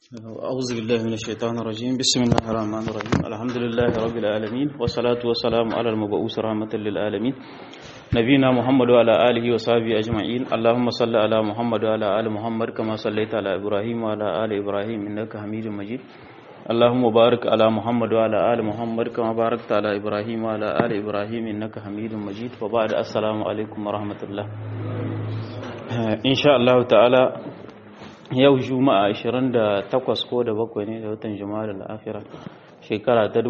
أعوذ بالله من الشيطان الرجيم بسم الله الرحمن الرحيم الحمد لله رب العالمين والصلاة والسلام على المبعوث رحمة للعالمين نبينا محمد وعلى آله وصحبه أجمعين اللهم صل على محمد وعلى آل محمد كما صليت على إبراهيم وعلى آل إبراهيم إنك حميد مجيد اللهم بارك على محمد وعلى آل محمد كما باركت على إبراهيم وعلى آل إبراهيم إنك حميد مجيد وبعد السلام عليكم ورحمة الله إن شاء الله تعالى yau juma'a 28 ko da bakwai ne da watan juma'a da la'afira shekara ta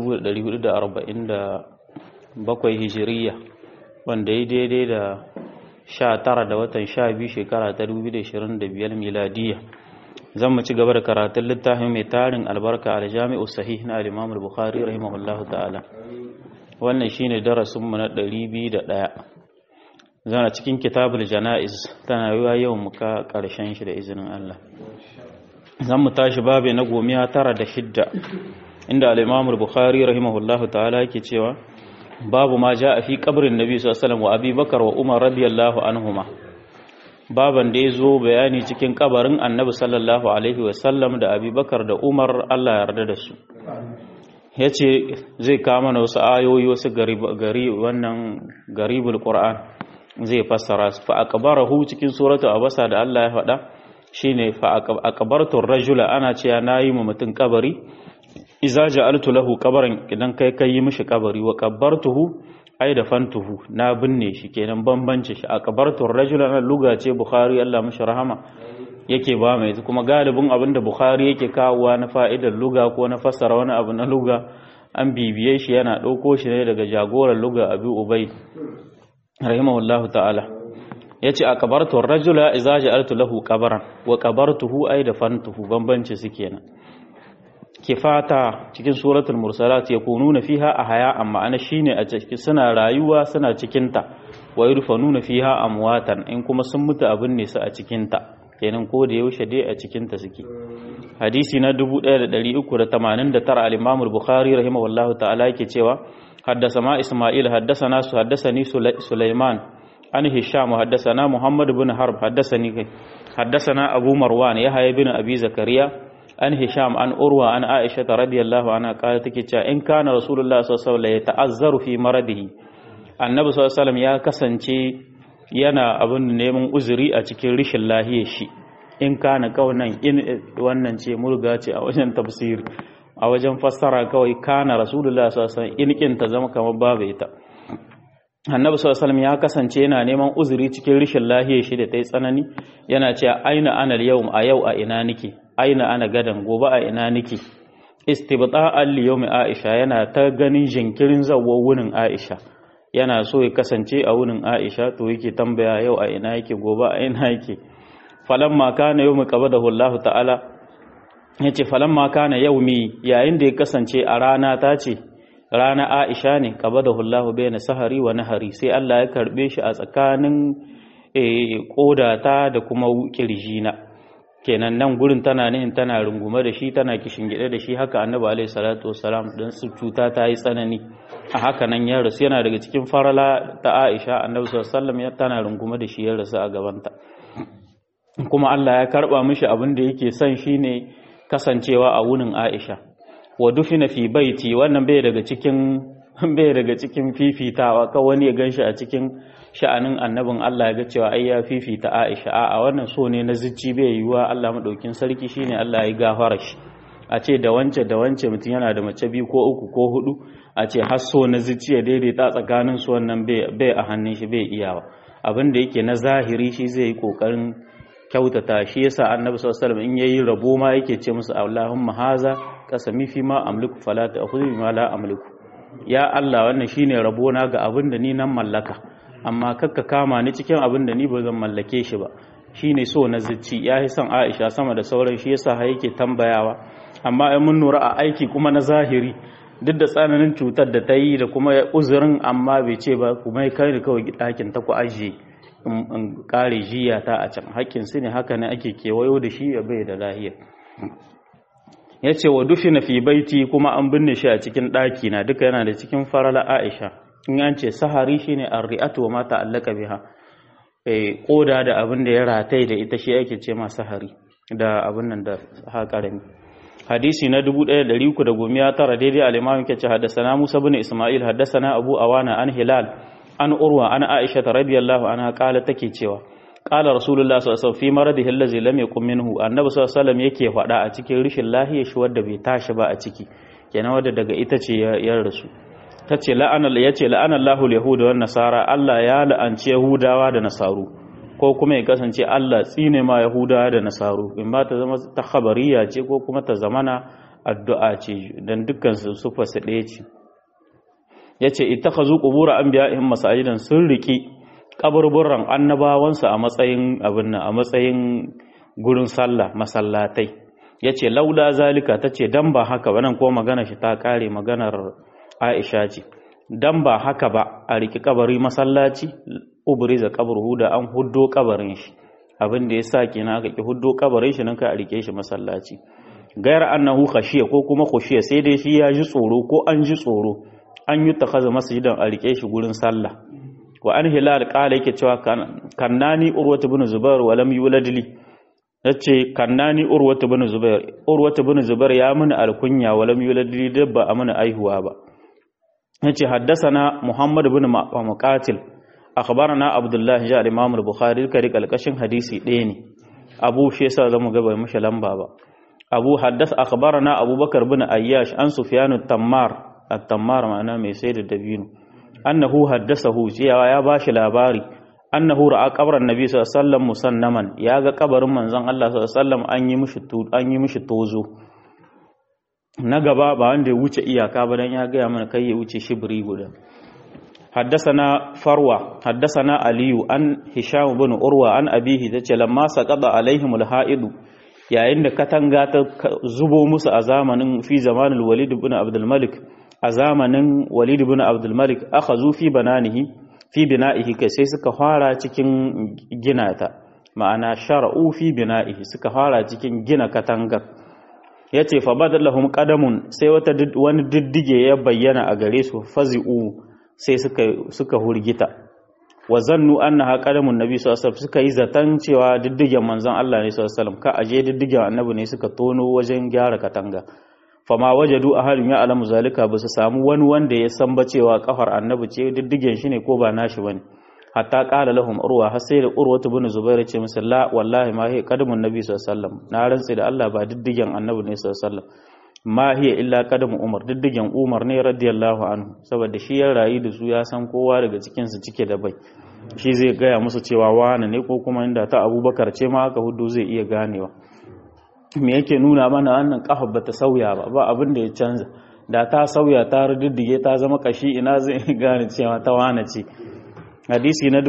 1447 hijiriya wanda ya daidai da 19 da watan 12 shekara ta 2025 miladiya zan mu ci gaba da karatun littafin mai tarin albarka a jami'u sahih na al-imam al-bukhari rahimahullahu ta'ala wannan shine darasinmu na 201 zana cikin kitabul jana'iz tana yiwa yau muka karshen shi da izinin Allah zan mu tashi babe na gomiya tara da shidda inda al-Imam al-Bukhari rahimahullahu ta'ala yake cewa babu ma a fi qabrin nabi sallallahu alaihi wasallam wa Abi Bakar wa Umar radiyallahu anhuma baban da yazo bayani cikin kabarin Annabi sallallahu alaihi wasallam da Abi Bakar da Umar Allah ya yarda da su yace zai kama na wasu ayoyi wasu gari wannan garibul Qur'an zai fassara su fa aqbarahu cikin suratu abasa da Allah ya faɗa shine fa aqbartu rajula ana cewa nayi mu mutun kabari iza ja'altu lahu qabran idan kai kai yi mishi kabari wa qabbartuhu ai da fantuhu na binne shi kenan bambance shi aqbartu rajula na luga ce bukhari Allah mishi rahama yake ba mai kuma galibin abinda bukhari yake kawowa na fa'idar luga ko na fassara wani abu na luga an bibiye shi yana ɗauko shi ne daga jagoran luga abi ubay rahimahullahu ta'ala yace a kabartu rajula idza ja'altu lahu qabran wa qabartuhu ay dafantuhu bambanci su kenan kifata cikin suratul mursalat yakununa fiha ahya amma ana shine a cikin suna rayuwa suna cikin ta wa yurfanuna fiha amwatan in kuma sun mutu abin ne su a cikin ta kenan ko da yaushe dai a cikin ta suke hadisi na 1389 al-imam al-bukhari rahimahullahu ta'ala yake cewa حدثنا إسماعيل حدثنا حدثني سليمان عن هشام حدثنا محمد بن حرب حدثني حدثنا أبو مروان يحيى بن أبي زكريا عن هشام عن أروى عن عائشة رضي الله عنها قالت كيتا إن كان رسول الله صلى الله عليه وسلم يتعذر في مرضه النبي صلى الله عليه وسلم يا كسانشي yana abin neman uzuri a cikin rishin lahiyar shi in kana kaunan in wannan ce murga ce a wajen tafsiri a wajen fassara kawai kana rasulullah sallallahu alaihi wasallam in ta zama kamar babu ita annabi sallallahu alaihi ya kasance yana neman uzuri cikin rishin lahiyar shi da ta yi tsanani yana cewa aina ana yau a yau a ina nike aina ana gadan gobe a ina nike istibta'an li yawmi aisha yana ta ganin jinkirin zawwa wunin aisha yana so ya kasance a wunin aisha to yake tambaya yau a ina yake gobe a ina yake falamma kana yawmi qabadahu Allah ta'ala ya ce falamma kana yaumi yayin da ya kasance a rana ta ce rana aisha ne qabadahu Allahu bayna sahari wa nahari sai Allah ya karbe shi a tsakanin kodata da kuma kirjina kenan nan gurin tana nihin tana rungume da shi tana gida da shi haka annabi alaihi salatu wassalam dan su cuta ta yi tsanani a haka nan ya rasu yana daga cikin farala ta Aisha annabi sallallahu alaihi wasallam ya tana rungume da shi ya rasu a gabanta kuma Allah ya karba mishi abin da yake son shine kasancewa a wunin Aisha wa dufina fi baiti wannan bai daga cikin bai daga cikin fifitawa ka wani ya ganshi a cikin sha'anin annabin Allah ya ga cewa ai ya fifita Aisha a wannan so ne na zuci bai yiwa Allah madaukin sarki shine Allah ya gafara shi a ce da wance da wance mutum yana da mace biyu ko uku ko hudu a ce har so na zuci ya daidaita tsakanin su wannan bai a hannun shi bai iyawa abin da yake na zahiri shi zai yi kokarin kyautata shi yasa annabi sallallahu alaihi wasallam in yayi rabo ma yake ce musu Allahumma haza kasami fi ma amliku fala ta'khudhu bima la amliku ya Allah wannan shine rabo na ga abin da ni nan mallaka amma kakka kama ni cikin abin da ni ba zan mallake shi ba shine so na zuci ya yi son Aisha sama da sauran shi yasa ha yake tambayawa amma in mun nura a aiki kuma na zahiri duk da tsananin cutar da ta yi da kuma uzurin amma bai ce ba kuma kai ni kawai ɗakin ta ku ajiye in kare jiya ta a can hakkin su ne haka ne ake kewayo da shi ya bai da lahiya ya ce wa dufina fi baiti kuma an binne shi a cikin ɗaki na duka yana da cikin farala aisha in an ce sahari shine arri'atu wa mata allaka biha eh koda da abin da ya ratai da ita shi ake ce ma sahari da abin nan da ha karami hadisi na 1319 daidai al-imam yake ce haddathana Musa ibn Isma'il haddathana Abu Awana an Hilal an Urwa an Aisha radiyallahu anha kala take cewa qala rasulullah sallallahu alaihi wasallam fi maradihi allazi lam yakun minhu annabi sallallahu alaihi wasallam yake faɗa a cikin rishin lahiyar shi wanda bai tashi ba a ciki kenan wanda daga ita ce ya rasu tace la'ana yace la'ana Allahu al-yahuda wan nasara Allah ya la'anci yahudawa da nasaru ko kuma ya kasance Allah tsine ma yahudawa da nasaru in ba ta zama ta khabariya ce ko kuma ta zamana addu'a ce dan dukkan su sufa su ɗaya ce yace ittakhazu qubur anbiya'ihim masajidan sun riki kaburburan annabawansu a matsayin abin nan a matsayin gurin sallah masallatai yace laula zalika tace dan ba haka ba nan ko magana shi ta kare maganar Aisha ce dan ba haka ba a riki kabari masallaci ubriza qabruhu da an huddo kabarin shi abin da yasa kenan aka ki huddo kabarin shi nan ka a rike shi masallaci gaira annahu khashiya ko kuma khushiya sai dai shi ya ji tsoro ko an ji tsoro an yi takhaza masjidan a rike shi gurin sallah wa an hilal kala yake cewa kannani urwatu bin zubair wa lam yulad li yace kannani urwatu bin zubair urwatu bin zubair ya mini alkunya wa lam yulad li dabba amana aihuwa ba yace haddathana muhammad bin muqatil akhbarana abdullah ja al-imam al-bukhari kari kalkashin hadisi ɗaya ne abu shi yasa zamu ga bai mashi lamba ba abu haddath akhbarana abubakar bin ayyash an sufyan at-tammar at-tammar ma'ana mai sayar da dabino annahu haddasahu cewa ya bashi labari annahu ra'a qabran nabi sallallahu alaihi wasallam musannaman ya ga kabarin manzon Allah sallallahu alaihi wasallam an yi mishi an yi mishi tozo na gaba ba wanda ya wuce iyaka ba dan ya ga mana kai ya wuce shibri guda حدثنا فروة حدثنا علي عن هشام بن أروى عن أبيه تce lamma saqada alaihim alha'id yayin da katanga ta zubo musu a zamanin fi zamanin Walid ibn Abdul Malik a zamanin Walid ibn Abdul Malik akhazu fi bananihi fi bina'ihi kai sai suka fara cikin gina ta ma'ana shar'u fi bina'ihi suka fara cikin gina katangar yace fa badalahum qadamun sai wata wani diddige ya bayyana a gare su fazi'u sai suka suka hurgita wa zannu annaha qadamun nabi sallallahu alaihi wasallam suka yi zatan cewa diddigen manzon Allah ne sallallahu alaihi wasallam ka aje diddigen annabi ne suka tono wajen gyara katanga fama wajadu ahadun ya alamu zalika ba su samu wani wanda ya san ba cewa kafar annabi ce diddigen shi ne ko ba nashi bane hatta qala lahum urwa har sai da urwa ibn zubair ce musu la wallahi ma hi qadamun nabi sallallahu alaihi wasallam na rantsi da Allah ba diddigen annabi ne sallallahu alaihi wasallam ma hiya illa qadamu umar diddigen umar ne radiyallahu anhu saboda shi ya rayu da su ya san kowa daga cikin su cike da bai shi zai gaya musu cewa wani ne ko kuma inda ta abubakar ce ma aka hudu zai iya ganewa me yake nuna mana wannan kafa bata sauya ba ba abin da ya canza da ta sauya ta riddige ta zama kashi ina zai gane cewa ta wane ce hadisi na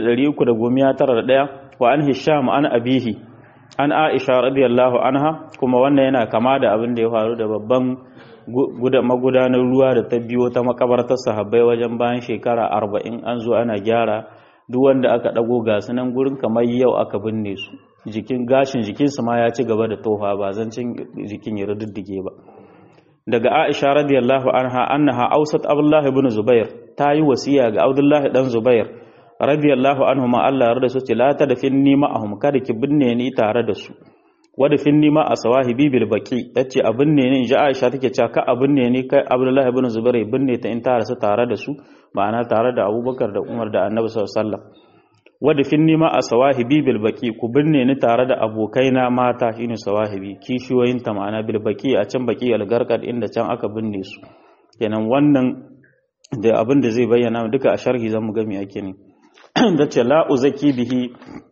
1391 wa an hisham an abihi an aisha radiyallahu anha kuma wannan yana kama da abin da ya faru da babban magudanar ruwa da ta biyo ta makabartar sahabbai wajen bayan shekara arba'in an zo ana gyara duk wanda aka dago ga nan gurin kamar yau aka binne su jikin gashin jikinsu ma ya ci gaba da tofa ba zancin jikin ya rududdige ba daga Aisha radiyallahu anha annaha awsat Abdullah ibn Zubair ta yi wasiya ga Abdullah dan Zubair radiyallahu anhu ma Allah yarda su ce la ta dafinni ma'ahum kada ki binne ni tare da su wada finni ma asawahibi bil baqi tace a binne ni inji Aisha take cewa ka a binne ni kai Abdullah ibn Zubair binne ta in tare su tare da su ma'ana tare da Abubakar da Umar da Annabi sallallahu alaihi wasallam wadda fin nima a sawahibi bilbaki ku binne ni tare da abokaina mata shine sawahibi kishiyoyin ta ma'ana bilbaki a can baki algarkad inda can aka binne su kenan wannan da abin da zai bayyana duka a sharhi zamu ga me ake ne da ce la uzaki bihi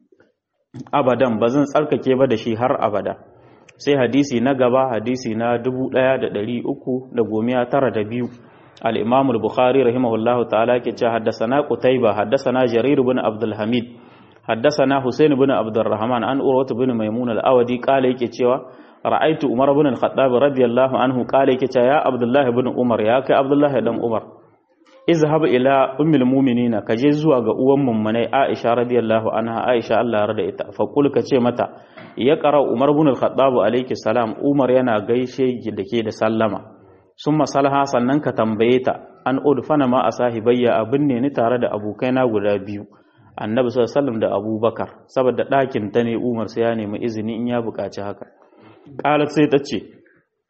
abadan bazan tsarkake ba da shi har abada sai hadisi na gaba hadisi na 1392 الإمام البخاري رحمه الله تعالى كي حدثنا قتيبة حدثنا جرير بن عبد الحميد حدثنا حسين بن عبد الرحمن عن أروة بن ميمون الأودي قال يكي رأيت عمر بن الخطاب رضي الله عنه قال يكي يا عبد الله بن عمر يا كي عبد الله بن عمر اذهب إلى أم المؤمنين كجزوا قوام من عائشة رضي الله عنها عائشة الله رضي فقل كي متى يقرأ عمر بن الخطاب عليك السلام عمر ينا غيشي دكي da sallama sun masalaha sannan ka tambaye ta an udfana ma a sahibayya abin ne ni tare da abokaina guda biyu annabi sallallahu da abubakar saboda ɗakin ta ne umar sai ya nemi izini in ya buƙaci haka qalat sai ta ce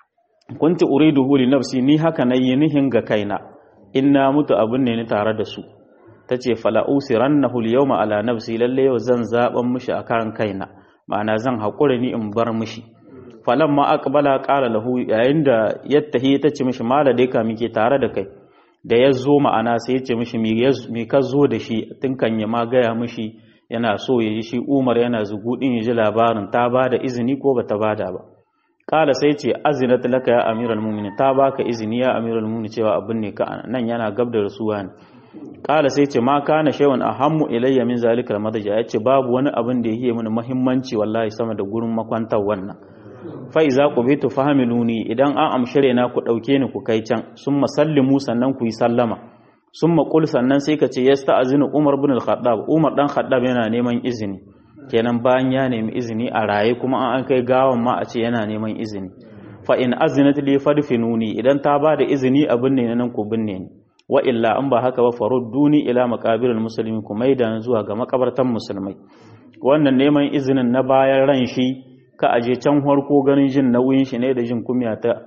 kunti uriduhu li nafsi ni haka nayi nihin ga kaina in na mutu abin ne ni tare da su tace fala usirannahu al-yawma ala nafsi lalle yau zan zaban mishi akan kaina ma'ana zan hakura ni in bar mishi falamma aqbala qala lahu yayin da yattahi tace mishi mala dai ka muke tare da kai da ya zo ma'ana sai ya ce mishi me ka zo da shi tun kan ya ma gaya mishi yana so ya ji shi umar yana zugudin ya ji labarin ta ba da izini ko ba ta ba da ba kala sai ce azinat laka ya amiral mu'minin ta baka izini ya amiral mu'minin cewa abin ne ka nan yana gab da rasuwa ne kala sai ce ma kana shaywan ahammu ilayya min zalika almadaja yace babu wani abin da yake mini muhimmanci wallahi sama da gurin makwantar wannan fa iza qubitu fahamiluni idan an amshire na ku dauke ni ku kai can summa sallimu sannan ku yi sallama summa qul sannan sai ka ce yasta'zinu umar ibn al-khattab umar dan khattab yana neman izini kenan bayan ya nemi izini a raye kuma an kai gawan ma a ce yana neman izini fa in azinat li fadfinuni idan ta ba da izini abin ne nan ku binne ni wa illa an ba haka ba farudduni ila maqabiril muslimin ku maida zuwa ga makabartan musulmai wannan neman izinin na bayan ran shi ka aje can harko ganin jin nauyin shi ne da jin kumya ta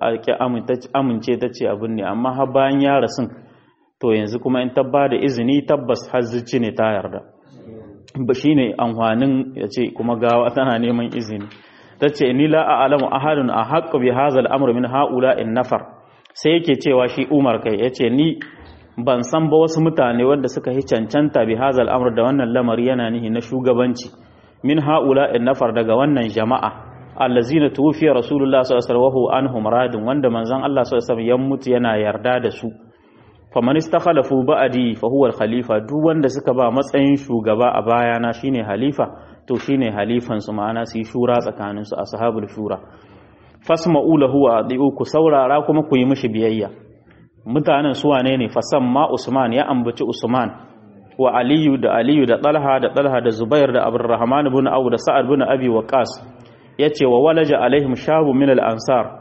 amince ta ce abin ne amma har bayan ya rasun to yanzu kuma in tabba da izini tabbas hazzici ne ta yarda ba shi ne amfanin ya ce kuma gawa tana neman izini ta ce ni la a'lamu ahadun a haƙƙa bi hazal amr min haula in nafar sai yake cewa shi umar kai ya ce ni ban san ba wasu mutane wanda suka yi cancanta bi hazal amr da wannan lamari yana nihi na shugabanci min haula in nafar daga wannan jama'a allazina tufiya rasulullah sallallahu alaihi wasallam radin wanda manzon Allah sallallahu alaihi wasallam ya mutu yana yarda da su faman istakhalafu ba'di fa huwa al-khalifa duk wanda suka ba matsayin shugaba a bayana shine halifa to shine halifan su ma'ana su yi shura tsakanin su ashabul shura fasma'u lahu wa adi'u ku saurara kuma ku yi mishi biyayya mutanen su wane ne fasamma usman ya ambaci usman wa aliyu da aliyu da talha da talha da zubair da abdurrahman ibn awu da sa'ad ibn abi waqas yace wa walaja alaihim shabu min al-ansar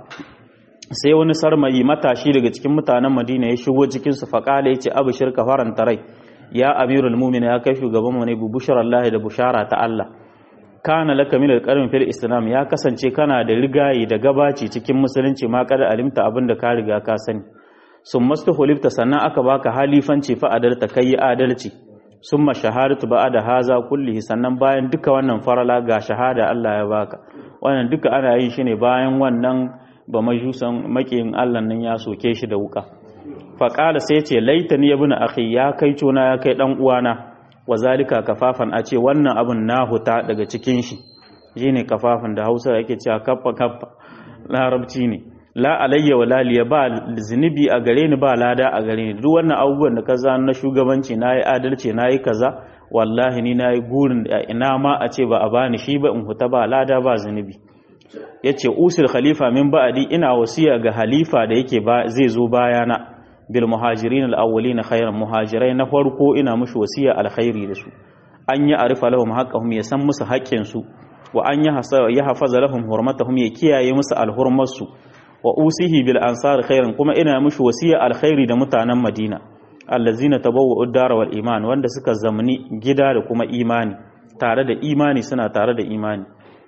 sai wani sarmayi matashi daga cikin mutanen madina ya shigo cikin su faqala yace abu shirka faranta rai ya amirul mu'minin ya kai shugaban mu ne bu busharallahi da bushara ta Allah kana laka min al fil islam ya kasance kana da rigayi da gabaci cikin musulunci ma kada alimta abinda ka riga ka sani sun mastu hulifta sannan aka baka halifanci fa adalta kai adalci summa shahadatu da haza kullihi sannan bayan duka wannan farala ga shahada Allah ya baka wannan duka ana yin shi ne bayan wannan ba majusan makiyin Allah nan ya soke shi da wuka fa qala sai ce laitani ibn akhi ya kai cona ya kai dan uwana wazalika kafafan a ce wannan abun na huta daga cikin shi shine kafafan da Hausa yake cewa kaffa kaffa larabci ne la alayya wa laliya ba zunubi a gare ni ba lada a gare ni duk wannan abubuwan da ka zana na shugabanci na yi adalci na yi kaza wallahi ni na yi gurin da ina ma a ce ba a bani shi ba in huta ba lada ba zunubi ya ce usul khalifa min ba'adi ina wasiya ga halifa da yake zai zo bayana bil muhajirin al-awwalin khairan muhajirai na farko ina mushi wasiya alkhairi da su an yi arifa lahum haqqahum ya san musu haƙƙin su wa an yi hafaza lahum hurmatahum ya kiyaye musu alhurmarsu wa usihi bil ansar khairan kuma ina mushi wasiya alkhairi da mutanen Madina allazina tabawwa'u ad-dar wal iman wanda suka zamani gida da kuma imani tare da imani suna tare da imani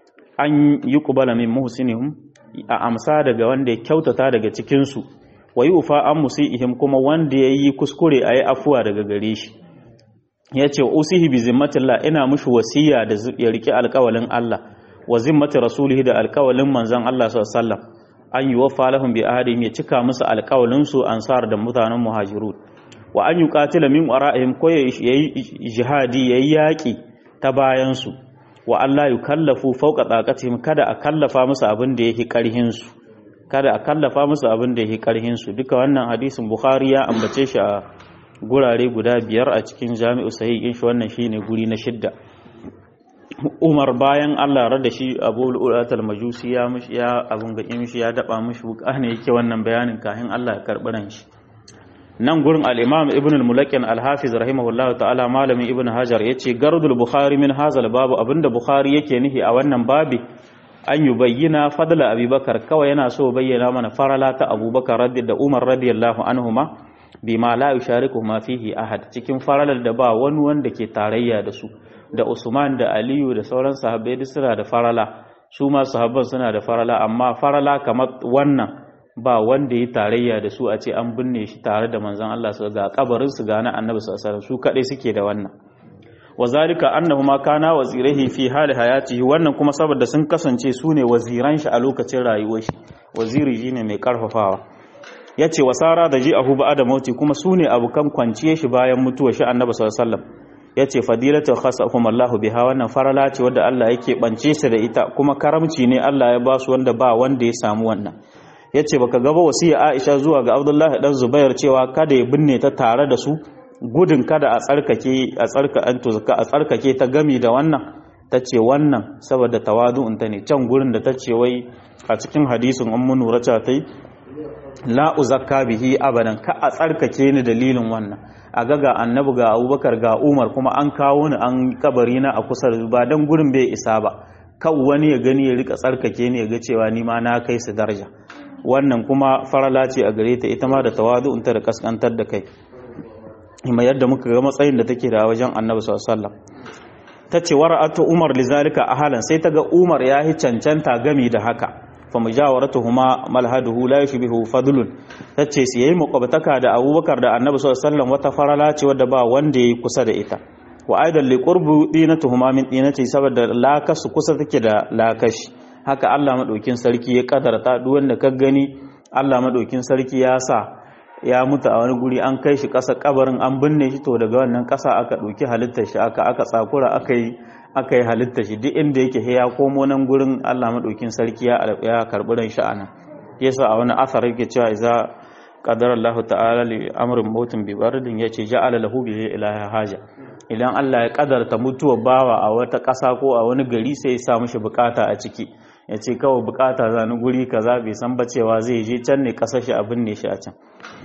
an yi kubala min muhsinihim a amsa daga wanda ya kyautata daga cikin su wa yufa an musiihim kuma wanda yayi kuskure ayi afuwa daga gare shi yace usihi bi zimmatillah ina mushi wasiya da ya riki alƙawalin Allah wa zimmati rasulihi da alƙawalin manzon Allah sallallahu alaihi wasallam an yi wafa lahum bi ahadihim ya cika musu alƙawalin su ansar da mutanen muhajirun wa an yuqatila min wara'ihim ko yayi jihadi yayi yaki ta bayan su wa Allah yukallafu fawqa taqatihim kada a kallafa musu abin da yake karhin su kada a kallafa musu abin da yake karhin su duka wannan hadisin bukhari ya ambace shi a gurare guda biyar a cikin jami'u sahih shi wannan shine guri na shidda Umar bayan Allah rada shi Abu Ulatul Majusi ya mishi ya abun ga mishi ya daba mishi wuka ne yake wannan bayanin kahin Allah ya karbi ran shi nan gurin al-Imam Ibn al-Mulakin al-Hafiz rahimahullahu ta'ala malamin Ibn Hajar yace gardul Bukhari min hazal babu abinda Bukhari yake nihi a wannan babi an yi bayyana fadla Abubakar kawai yana so bayyana mana farala ta Abubakar da Umar radiyallahu anhuma bima la yushariku ma fihi ahad cikin faralar da ba wani wanda ke tarayya da su da Usman da Aliyu da sauran sahabbai duk suna da farala su ma sahabban suna da farala amma farala kamar wannan ba wanda ya tarayya da su a ce an binne shi tare da manzon Allah su ga kabarin su ga na annabi sallallahu alaihi su kadai suke da wannan wa zalika annahuma kana wazirihi fi hali hayatihi wannan kuma saboda sun kasance su ne waziran shi a lokacin rayuwar shi waziri shine mai karfafawa yace wasara da ji ahu ba'da mauti kuma su ne abukan kwanciye shi bayan mutuwar shi annabi sallallahu alaihi wasallam yace fadilatu khasahum Allahu biha wannan farala ce wanda Allah yake bance su da ita kuma karamci ne Allah ya ba su wanda ba wanda ya samu wannan yace baka gaba wasiya Aisha zuwa ga Abdullahi dan Zubair cewa kada ya binne ta tare da su gudun kada a tsarkake a tsarka an tuzka a tsarkake ta gami da wannan tace wannan saboda tawadu'un ta ne can gurin da tace wai a cikin hadisin ummu nura ta tai la uzakka bihi abadan ka a tsarkake ni dalilin wannan a ga ga annabi ga abubakar ga umar kuma an kawo ni an kabari na a kusa ba dan gurin bai isa ba kan wani ya gani ya rika tsarkake ni ya ga cewa ni ma na kai su daraja wannan kuma farala ce a gare ta ita ma da tawadu'un ta da kaskantar da kai kuma yadda muka ga matsayin da take da wajen annabi sallallahu alaihi wasallam tace wara'atu umar lizalika ahalan sai ta ga umar ya hi cancanta gami da haka fa mujawaratuhuma malhaduhu la yushbihu fadlun tace su yayi makwabtaka da abubakar da annabi sallallahu alaihi wasallam wata farala ce wadda ba wanda yayi kusa da ita wa aidan li qurbu dinatuhuma min dinati saboda lakasu kusa take da lakashi haka Allah madaukin sarki ya kadarta duk wanda ka gani Allah madaukin sarki ya sa ya mutu a wani guri an kai shi ƙasa kabarin an binne shi to daga wannan ƙasa aka ɗauki halittar shi aka aka tsakura aka yi aka yi halittar shi duk inda yake ya komo nan gurin Allah madaukin sarki ya ya karɓi ran shi anan yasa a wani asar yake cewa idza qadara Allah ta'ala li amrin mautin bi bardin yace ja'ala lahu bihi ilaha haja idan Allah ya kadarta mutuwa bawa a wata ƙasa ko a wani gari sai ya sa mishi bukata a ciki ya ce kawai bukata zani guri kaza bai san ba cewa zai je can ne kasar shi abin ne shi a can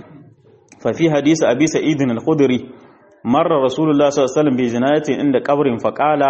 fa fi hadisi abi sa'id al-khudri marra rasulullah sallallahu alaihi wasallam bi jinayatin inda qabrin fa qala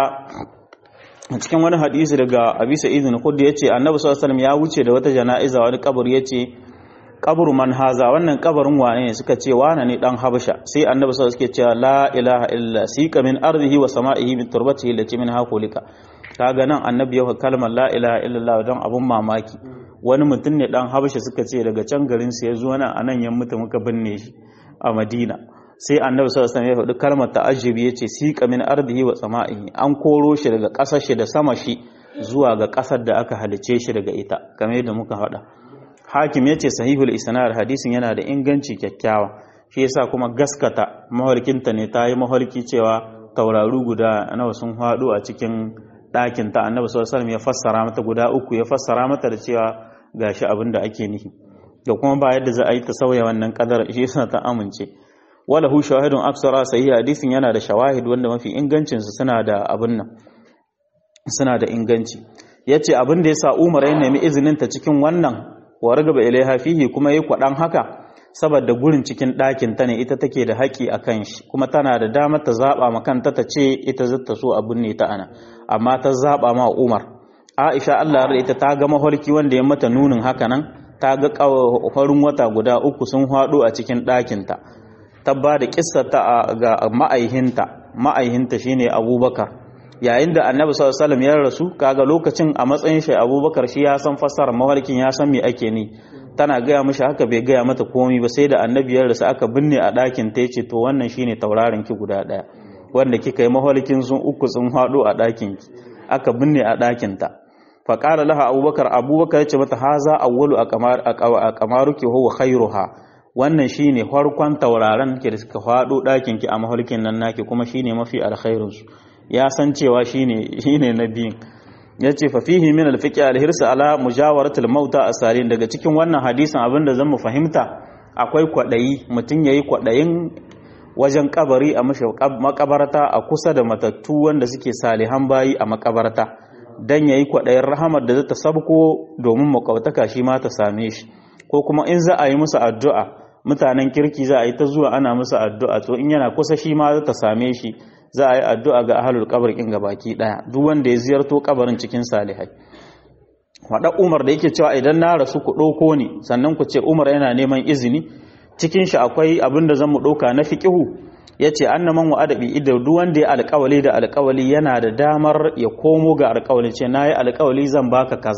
a cikin wani hadisi daga abi sa'id al-khudri yace annabi sallallahu alaihi wasallam ya wuce da wata jana'iza wani kabari yace qabru man haza wannan kabarin wane ne suka ce wane ne dan habasha sai annabi sallallahu alaihi wasallam suke cewa la ilaha illa sika min ardihi wa sama'ihi min turbatihi allati min hakulika kaga nan annabi ya kalmar la ilaha illallah don abun mamaki wani mutum ne dan habasha suka ce daga can garin sa ya zo nan anan ya mutu muka binne shi a madina sai annabi sallallahu alaihi wasallam ya faɗi kalmar ta'ajjubi yace siqa min ardihi wa sama'ihi an koro shi daga ƙasar shi da sama shi zuwa ga ƙasar da aka halice shi daga ita kamar yadda muka faɗa hakim yace sahihul isnad hadisin yana da inganci kyakkyawa shi yasa kuma gaskata mahalkinta ne ta yi mahalki cewa tauraru guda nawa sun haɗu a cikin ɗakin ta annabi sallallahu alaihi ya fassara mata guda uku ya fassara mata da cewa gashi abin da ake nihi da kuma ba yadda za a yi ta sauya wannan kadar shi yasa ta amince wala hu shahidun aksara sahih hadisin yana da shawahid wanda mafi ingancin su suna da abin nan suna da inganci yace abin da yasa Umar ya nemi izinin ta cikin wannan wa ragaba ilaiha fihi kuma yayi kwadan haka saboda gurin cikin ɗakin ta ne ita take da haƙi a kan shi kuma tana da damar ta zaɓa ma kanta ta ce ita zata so abin ne ta ana amma ta zaɓa ma Umar Aisha Allah ya ita ta ga maholki wanda ya mata nunin haka nan ta ga farin wata guda uku sun haɗu a cikin ɗakin ta ta ba da ta ga ma'aihinta ma'aihinta shine Abubakar yayin da Annabi sallallahu alaihi wasallam ya rasu kaga lokacin a matsayin shi Abubakar shi ya san fassara maholkin ya san me ake ni tana gaya mishi haka bai gaya mata komai ba sai da annabiyar da aka binne a ɗakin ta yace to wannan shine tauraron ki guda ɗaya wanda kika yi maholkin sun uku sun haɗu a ɗakin ki aka binne a ɗakin ta fa qala laha abubakar abubakar yace mata haza awwalu a kamaruki huwa khairuha wannan shine farkon tauraron ki da suka haɗu ɗakin ki a maholkin nan naki kuma shine mafi alkhairin su ya san cewa shine shine na biyun ya ce fafihi min alfiƙi alhirsa ala mujawaratul mauta a salin daga cikin wannan hadisin abinda zan mu fahimta akwai kwaɗayi mutum ya yi kwaɗayin wajen kabari a makabarta a kusa da matattu wanda suke salihan bayi a makabarta don ya yi kwaɗayin rahamar da zata sabko domin makwabtaka shi ma ta same shi ko kuma in za a yi musu addu'a mutanen kirki za a yi ta zuwa ana musu addu'a to in yana kusa shi ma ta same shi za a yi addu'a ga ahalul kabar in baki daya duk wanda ya ziyarto kabarin cikin salihai wada umar da yake cewa idan na rasu ku ɗauko ni sannan ku ce umar yana neman izini cikin shi akwai abin da zan mu ɗauka na fiƙihu ya ce an naman wa adabi idan duk wanda ya alƙawali da alƙawali yana da damar ya komo ga alƙawali ce na yi alƙawali zan baka kaza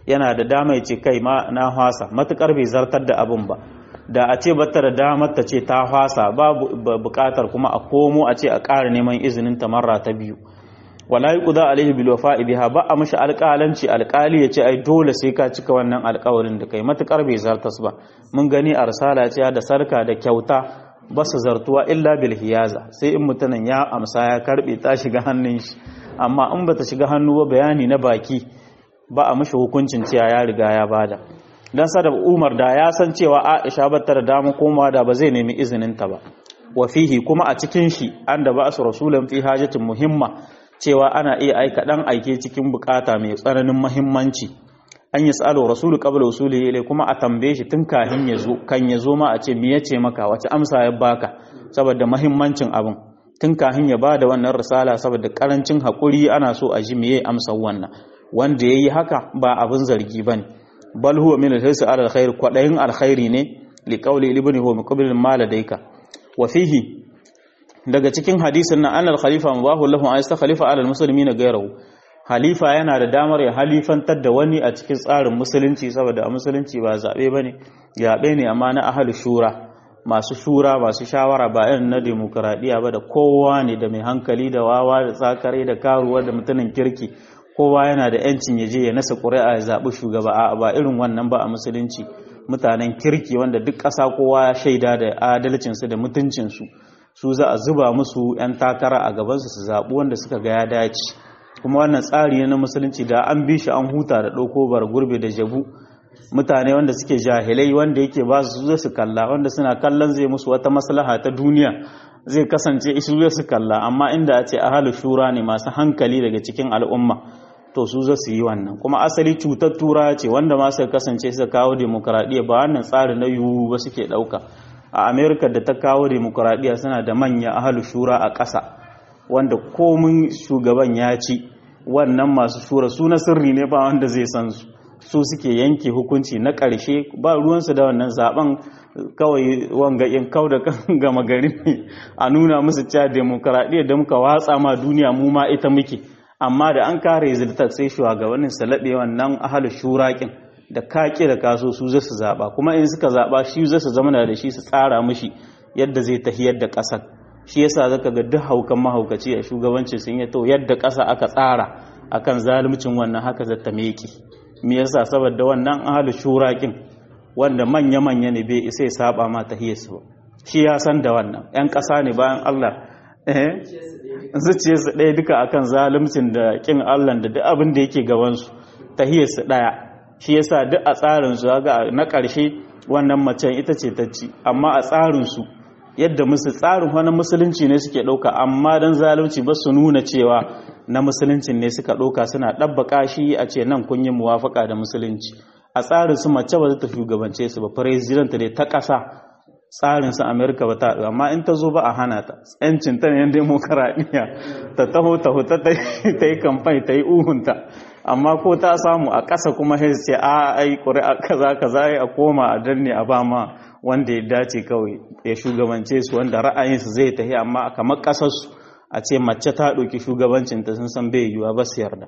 yana da dama ya ce kai ma na hwasa matukar bai zartar da abin ba da a ce bata da damar ta ce ta hwasa babu bukatar kuma a komo a ce a ƙara neman izinin ta marra ta biyu wala yuqda alaihi bil wafa'i biha ba a mishi alƙalanci alƙali ya ce ai dole sai ka cika wannan alƙawarin da kai matukar bai zartas ba mun gani a risala ce da sarka da kyauta ba su zartuwa illa bil hiyaza sai in mutanen ya amsa ya karbe ta shiga hannun shi amma in bata shiga hannu ba bayani na baki ba a mishi hukuncin cewa ya riga ya bada dan sada Umar da ya san cewa Aisha bata da dama komawa da ba zai nemi izinin ta ba wa fihi kuma a cikin shi an da ba su rasulan fi hajatin muhimma cewa ana iya aika dan aike cikin bukata mai tsananin muhimmanci an yi tsalo rasulu qabla usuli ilai kuma a tambaye shi tun kahin ya zo kan ya zo ma a ce me yace maka wace amsa ya baka saboda muhimmancin abin tun kahin ya bada wannan risala saboda karancin hakuri ana so a ji meye amsa wannan wanda yayi haka ba abin zargi bane bal huwa min al-hirsi ala al-khair kwadayin alkhairi ne li qawli ibn huwa muqbil ma ladayka wa fihi daga cikin hadisin nan annal khalifa mubahu lahu an yastakhlifa ala al-muslimina ghayrahu halifa yana da damar ya halifantar da wani a cikin tsarin musulunci saboda a musulunci ba zaɓe ba ne yaɓe ne amma na ahal shura masu shura masu shawara ba irin na demokuraɗiyya ba da kowa ne da mai hankali da wawa da tsakare da karuwa da mutumin kirki kowa yana da yancin ya je ya nasa ƙuri'a ya zaɓi shugaba a ba irin wannan ba a musulunci mutanen kirki wanda duk ƙasa kowa ya shaida da adalcinsu da mutuncinsu su za a zuba musu 'yan takara a gabansu su zaɓi wanda suka ga ya dace kuma wannan tsari ne na musulunci da an bi shi an huta da ɗauko bar gurbe da jabu mutane wanda suke jahilai wanda yake ba su zai su kalla wanda suna kallon zai musu wata maslaha ta duniya zai kasance isu zai su kalla amma inda a ce ahalu shura ne masu hankali daga cikin al'umma to su za su yi wannan kuma asali cutar tura ce wanda ma suka kasance suka kawo demokradiyya ba wannan tsari na yiwu ba suke ɗauka a amerika da ta kawo demokradiyya suna da manya ahalu shura a ƙasa wanda komin shugaban ya ci wannan masu shura su na sirri ne ba wanda zai san su su suke yanke hukunci na ƙarshe ba ruwansu da wannan zaben kawai wanga in kau da gama gari ne a nuna musu cewa demokaradiyya da muka watsa ma duniya mu ma ita muke amma da an kare ziltar sai shugabannin su laɓe wannan ahalu shuraƙin da kaƙi da kaso su zai su zaɓa kuma in suka zaɓa shi zai su zama da shi su tsara mishi yadda zai tahiyar da ƙasar shi yasa zaka ga duk haukan mahaukaci a shugabancin sun yi to yadda ƙasa aka tsara akan zaluncin wannan haka zata meki me yasa saboda wannan ahlu shurakin wanda manya manya ne bai sai saba ma tahiyarsu ba shi ya san da wannan yan ƙasa ne bayan Allah eh zuciyarsu ɗaya duka akan zaluncin da kin Allah da duk abin da yake gaban su tahiyarsu ɗaya shi yasa duk a tsarin su ga na ƙarshe wannan macen ita ce ta ci amma a tsarin su yadda musu tsarin wani musulunci ne suke ɗauka amma don zalunci ba su nuna cewa na musulunci ne suka ɗauka suna ɗabbaka shi a ce nan kun yi muwafaka da musulunci a tsarin su mace ba za ta shugabance su ba president ne ta ƙasa tsarin su amerika ba ta amma in ta zo ba a hana ta yancin ta ne yan demokaradiyya ta taho ta huta ta yi kamfani ta yi uhunta amma ko ta samu a ƙasa kuma sai ce a ai ƙuri'a kaza kaza a koma a danne a ba ma wanda ya dace kawai ya shugabance su wanda ra'ayinsu zai tafi amma kamar ƙasarsu a ce mace ta ɗauki shugabancinta sun san bai yiwuwa ba su yarda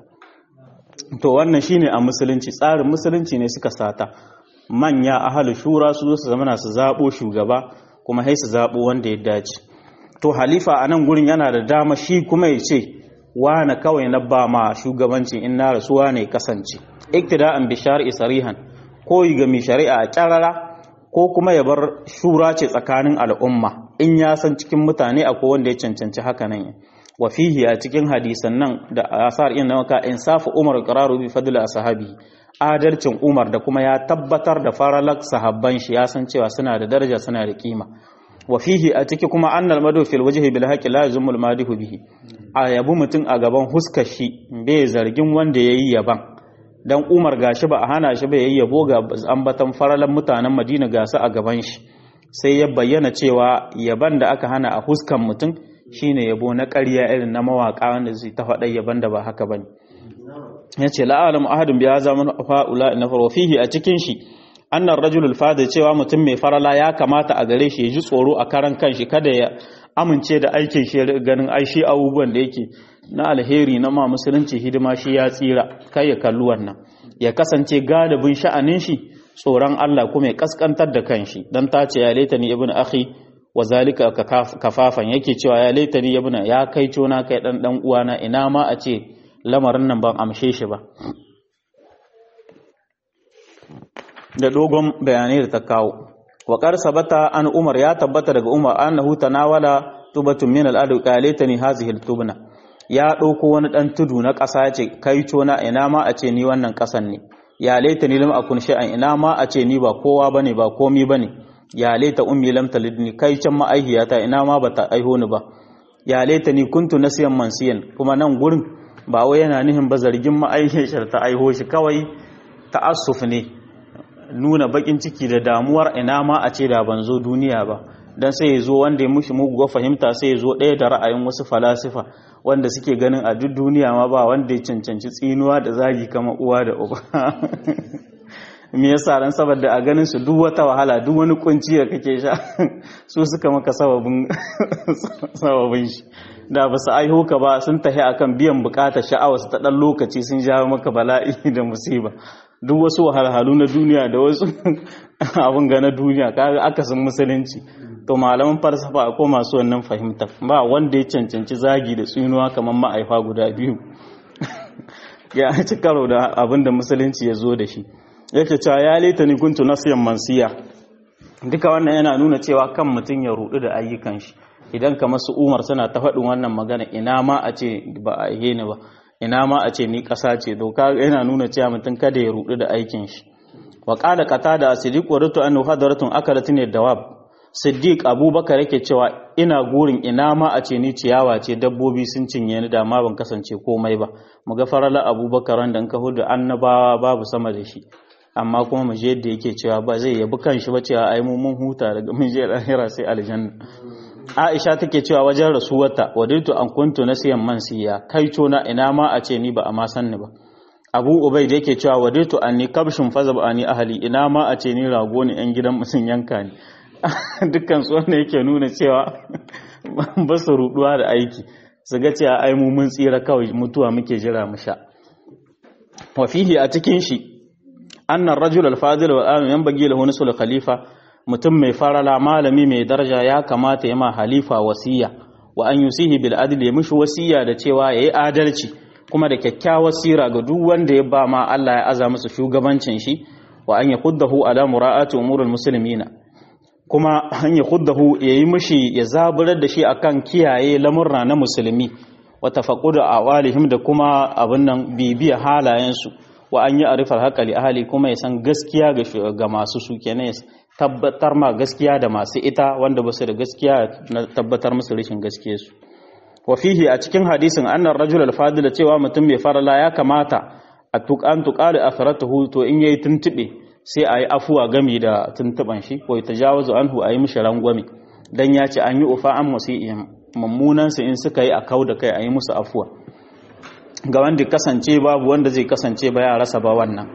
to wannan shine a musulunci tsarin musulunci ne suka sata manya ahalu shura su su zama su zaɓo shugaba kuma sai su zaɓo wanda ya dace to halifa a nan gurin yana da dama shi kuma ya ce wane kawai na ba ma shugabanci in na rasuwa ne kasance iktida'an bi shar'i sarihan koyi ga mai shari'a a kyarara ko kuma ya bar shura ce tsakanin al'umma in ya san cikin mutane akwai wanda ya cancanci haka nan wa fihi a cikin hadisan nan da asar in nawaka insafu umar qararu bi fadl ashabi adalcin umar da kuma ya tabbatar da faralak sahabban shi ya san cewa suna da daraja suna da kima wa fihi a ciki kuma annal madu fil wajhi bil haqi la yuzmul madihu bihi a yabu mutum a gaban huskar shi bai zargin wanda yayi yaban dan Umar gashi ba a hana shi ba yayi yabo ga ambatan faralan mutanen Madina gasu a gaban shi sai ya bayyana cewa yaban da aka hana a huskan mutum shine yabo na ƙarya irin na mawaka wanda zai ta faɗa yaban da ba haka bane yace la alam ahadun bi hadha man fa'ula na fihi a cikin shi annar rajulul fada cewa mutum mai farala ya kamata a gare shi ya ji tsoro a karan kanshi kada ya amince da aikin shi ganin ai shi abubuwan da yake na alheri na ma musulunci hidima shi ya tsira kai ya kalli wannan ya kasance galibin sha'anin shi tsoron Allah kuma ya kaskantar da kanshi dan ta ce ya laitani ibnu akhi wa zalika kafafan yake cewa ya laitani ibnu ya kai cona kai dan dan uwana ina ma a ce lamarin nan ban amshe shi ba da dogon bayanai da ta kawo wa qad sabata an umar ya tabbata daga umar annahu tanawala tubatun min al-adu qalatani hazihi al-tubna ya dauko wani dan tudu na ƙasa ya ce kai cona ina ma a ce ni wannan ƙasan ne ya laita ni lam akun shay'an ina ma a ce ni ba kowa bane ba komi bane ya laita ummi lam talidni kai can ma'aihiyata ina ma bata aiho ni ba ya laita ni kuntu nasiyan mansiyan kuma nan gurin ba wai yana nihin ba zargin ma'aihiyar ta aiho shi kawai ta'assuf ne nuna bakin ciki da damuwar ina ma a ce da ban zo duniya ba dan sai ya zo wanda ya mushi muguwa fahimta sai ya zo ɗaya da ra'ayin wasu falasifa wanda suke ganin a duk duniya ma ba wanda ya cancanci tsinuwa da zagi kama uwa da uba me yasa ran saboda a ganin su duk wata wahala duk wani kunci da kake sha su suka maka sababin sababin shi da ba su aiho ka ba sun tahi akan biyan bukatar sha'awa su ta dan lokaci sun jawo maka bala'i da musiba duk wasu wahalhalu na duniya da wasu abin ga na duniya kaga akasin musulunci to malaman falsafa akwai masu wannan fahimta ba wanda ya cancanci zagi da tsinuwa kamar ma'aifa guda biyu ya ci karo da abin da musulunci ya zo da shi yake cewa ya leta ni kuntu nasiyan mansiya duka wannan yana nuna cewa kan mutum ya rudu da ayyukan shi idan kamar su umar suna ta faɗin wannan magana ina ma a ce ba a yi ni ba ina ma a ce ni ƙasa ce doka yana nuna cewa mutum kada ya rudu da aikin shi wa qala qatada asidiq wa rutu annahu hadaratun akalatun dawab siddiq abubakar yake cewa ina gurin ina ma a ce ni ciyawa ce dabbobi sun cinye ni da ma ban kasance komai ba mu ga farala abubakar wanda ka hudu annabawa babu sama da shi amma kuma mu je yadda yake cewa ba zai yabi kanshi ba cewa ai mu mun huta daga mun je lahira sai aljanna Aisha take cewa wajen rasuwarta wadaitu an kuntu nasiyan mansiya kai na ina ma a ce ni ba a ma san ni ba Abu Ubaid yake cewa wadaitu anni kabshin fazab ani ahli ina ma a ce ni rago ne yan gidan musun yanka ni dukkan su wanda yake nuna cewa ba su ruduwa da aiki su ga cewa ai mu mun tsira kawai mutuwa muke jira mu sha wa fihi a cikin shi anna ar-rajul al-fadil wa amin yanbaghi lahu nusul khalifa mutum mai farala malami mai daraja ya kamata ya ma halifa wasiya wa an yusihi bil adli ya mishi wasiya da cewa yayi adalci kuma da kyakkyawar sira ga duk wanda ya ba ma Allah ya aza masa shugabancin shi wa an yakuddahu ala mura'ati umurul muslimina kuma an yakuddahu yayi mishi ya zaburar da shi akan kiyaye lamurra na musulmi wa tafaqqudu awalihim da kuma abin nan bibiya halayensu wa an yi arifar haƙali ahali kuma ya san gaskiya ga masu su kenan tabbatar ma gaskiya da masu ita wanda ba su da gaskiya na tabbatar musu rashin gaskiya su wa fihi a cikin hadisin annar rajul al cewa mutum mai farala ya kamata a tuqan tuqali atharatuhu to in yayi tuntube sai ayi afuwa gami da tuntuban shi ko tajawazu anhu ayi mishi rangwame dan ya ce an yi ufa an musi'in mummunan su in suka yi a kauda kai ayi musu afuwa ga wanda kasance babu wanda zai kasance ba ya rasa ba wannan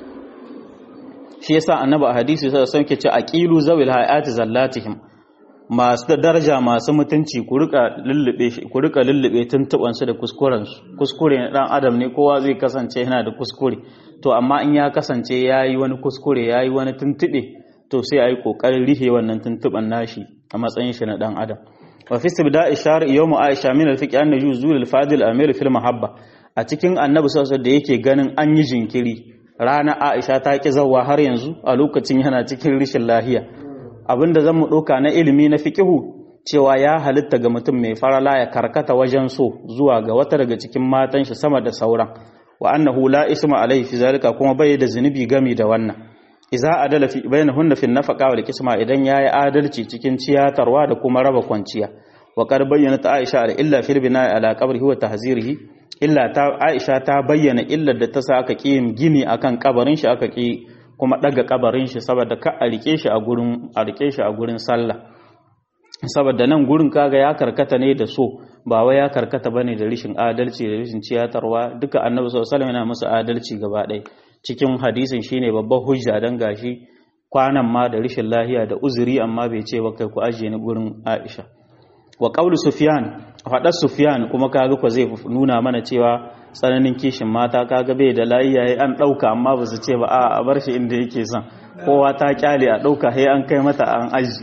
shi yasa annabi a hadisi sai sauke ce aqilu zawil hayati zallatihim masu da daraja masu mutunci ku rika lullube shi ku rika lullube tuntuban su da kuskuren su kuskure na dan adam ne kowa zai kasance yana da kuskure to amma in ya kasance yayi wani kuskure yayi wani tuntube to sai ayi kokarin rihe wannan tuntuban nashi a matsayin shi na dan adam wa fi istibda'i shar yawm aisha min al-fiqh an yuzul al-fadil amir fil mahabba a cikin annabi sallallahu da yake ganin an yi jinkiri rana aisha ta ki zawwa har yanzu a lokacin yana cikin rishin lahiya abinda zan mu doka na ilimi na fiqihu cewa ya halitta ga mutum mai farala ya karkata wajen so zuwa ga wata daga cikin matan shi sama da sauran wa annahu la isma alaihi fi zalika kuma bai da zunubi gami da wannan iza adala fi bainahunna fi nafaqa wal qisma idan yayi adalci cikin ciyatarwa da kuma raba kwanciya wa qad bayyana ta Aisha da illa fil bina'i ala qabrihi wa tahzirihi illa ta Aisha ta bayyana illar da ta sa aka ki gini akan kabarin shi aka ki kuma daga kabarin shi saboda ka a rike shi a gurin a rike shi a gurin sallah saboda nan gurin kaga ya karkata ne da so ba wai ya karkata bane da rishin adalci da rishin ciyatarwa duka annabi sallallahu alaihi wasallam yana musu adalci gaba ɗaya cikin hadisin shine babban hujja dan gashi kwanan ma da rishin lahiya da uzuri amma bai ce ba kai ku ajiye ni gurin Aisha wa qawlu Sufyan faɗar Sufyan kuma kaga ko zai nuna mana cewa tsananin kishin mata kaga bai da layi yayi an ɗauka amma ba su ce ba a bar shi inda yake son kowa ta kyale a ɗauka sai an kai mata an aji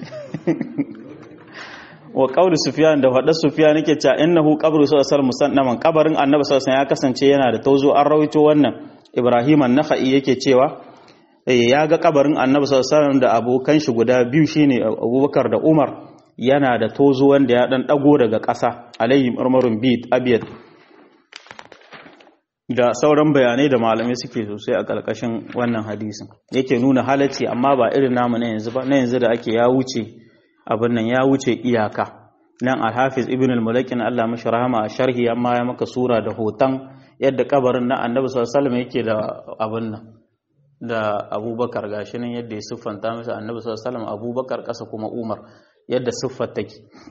wa qawli Sufyan da faɗar Sufyan yake cewa innahu qabru sallallahu musannaman kabarin Annabi sallallahu ya kasance yana da tozo an rawaito wannan Ibrahim an-Nakhai yake cewa ya ga kabarin Annabi sallallahu da abokan shi guda biyu shine Abubakar da Umar yana da tozo wanda ya dan dago daga ƙasa alayhi marmarun bid abiyat da sauran bayanai da malamai suke sosai a ƙarƙashin wannan hadisin yake nuna halacci amma ba irin namu na yanzu ba na yanzu da ake ya wuce abin nan ya wuce iyaka nan al-hafiz ibn al-mulakin Allah mashi rahama a sharhi amma ya maka sura da hoton yadda kabarin na annabi sallallahu alaihi wasallam yake da abin nan da abubakar gashi nan yadda ya siffanta masa annabi sallallahu alaihi wasallam abubakar ƙasa kuma umar yadda siffar take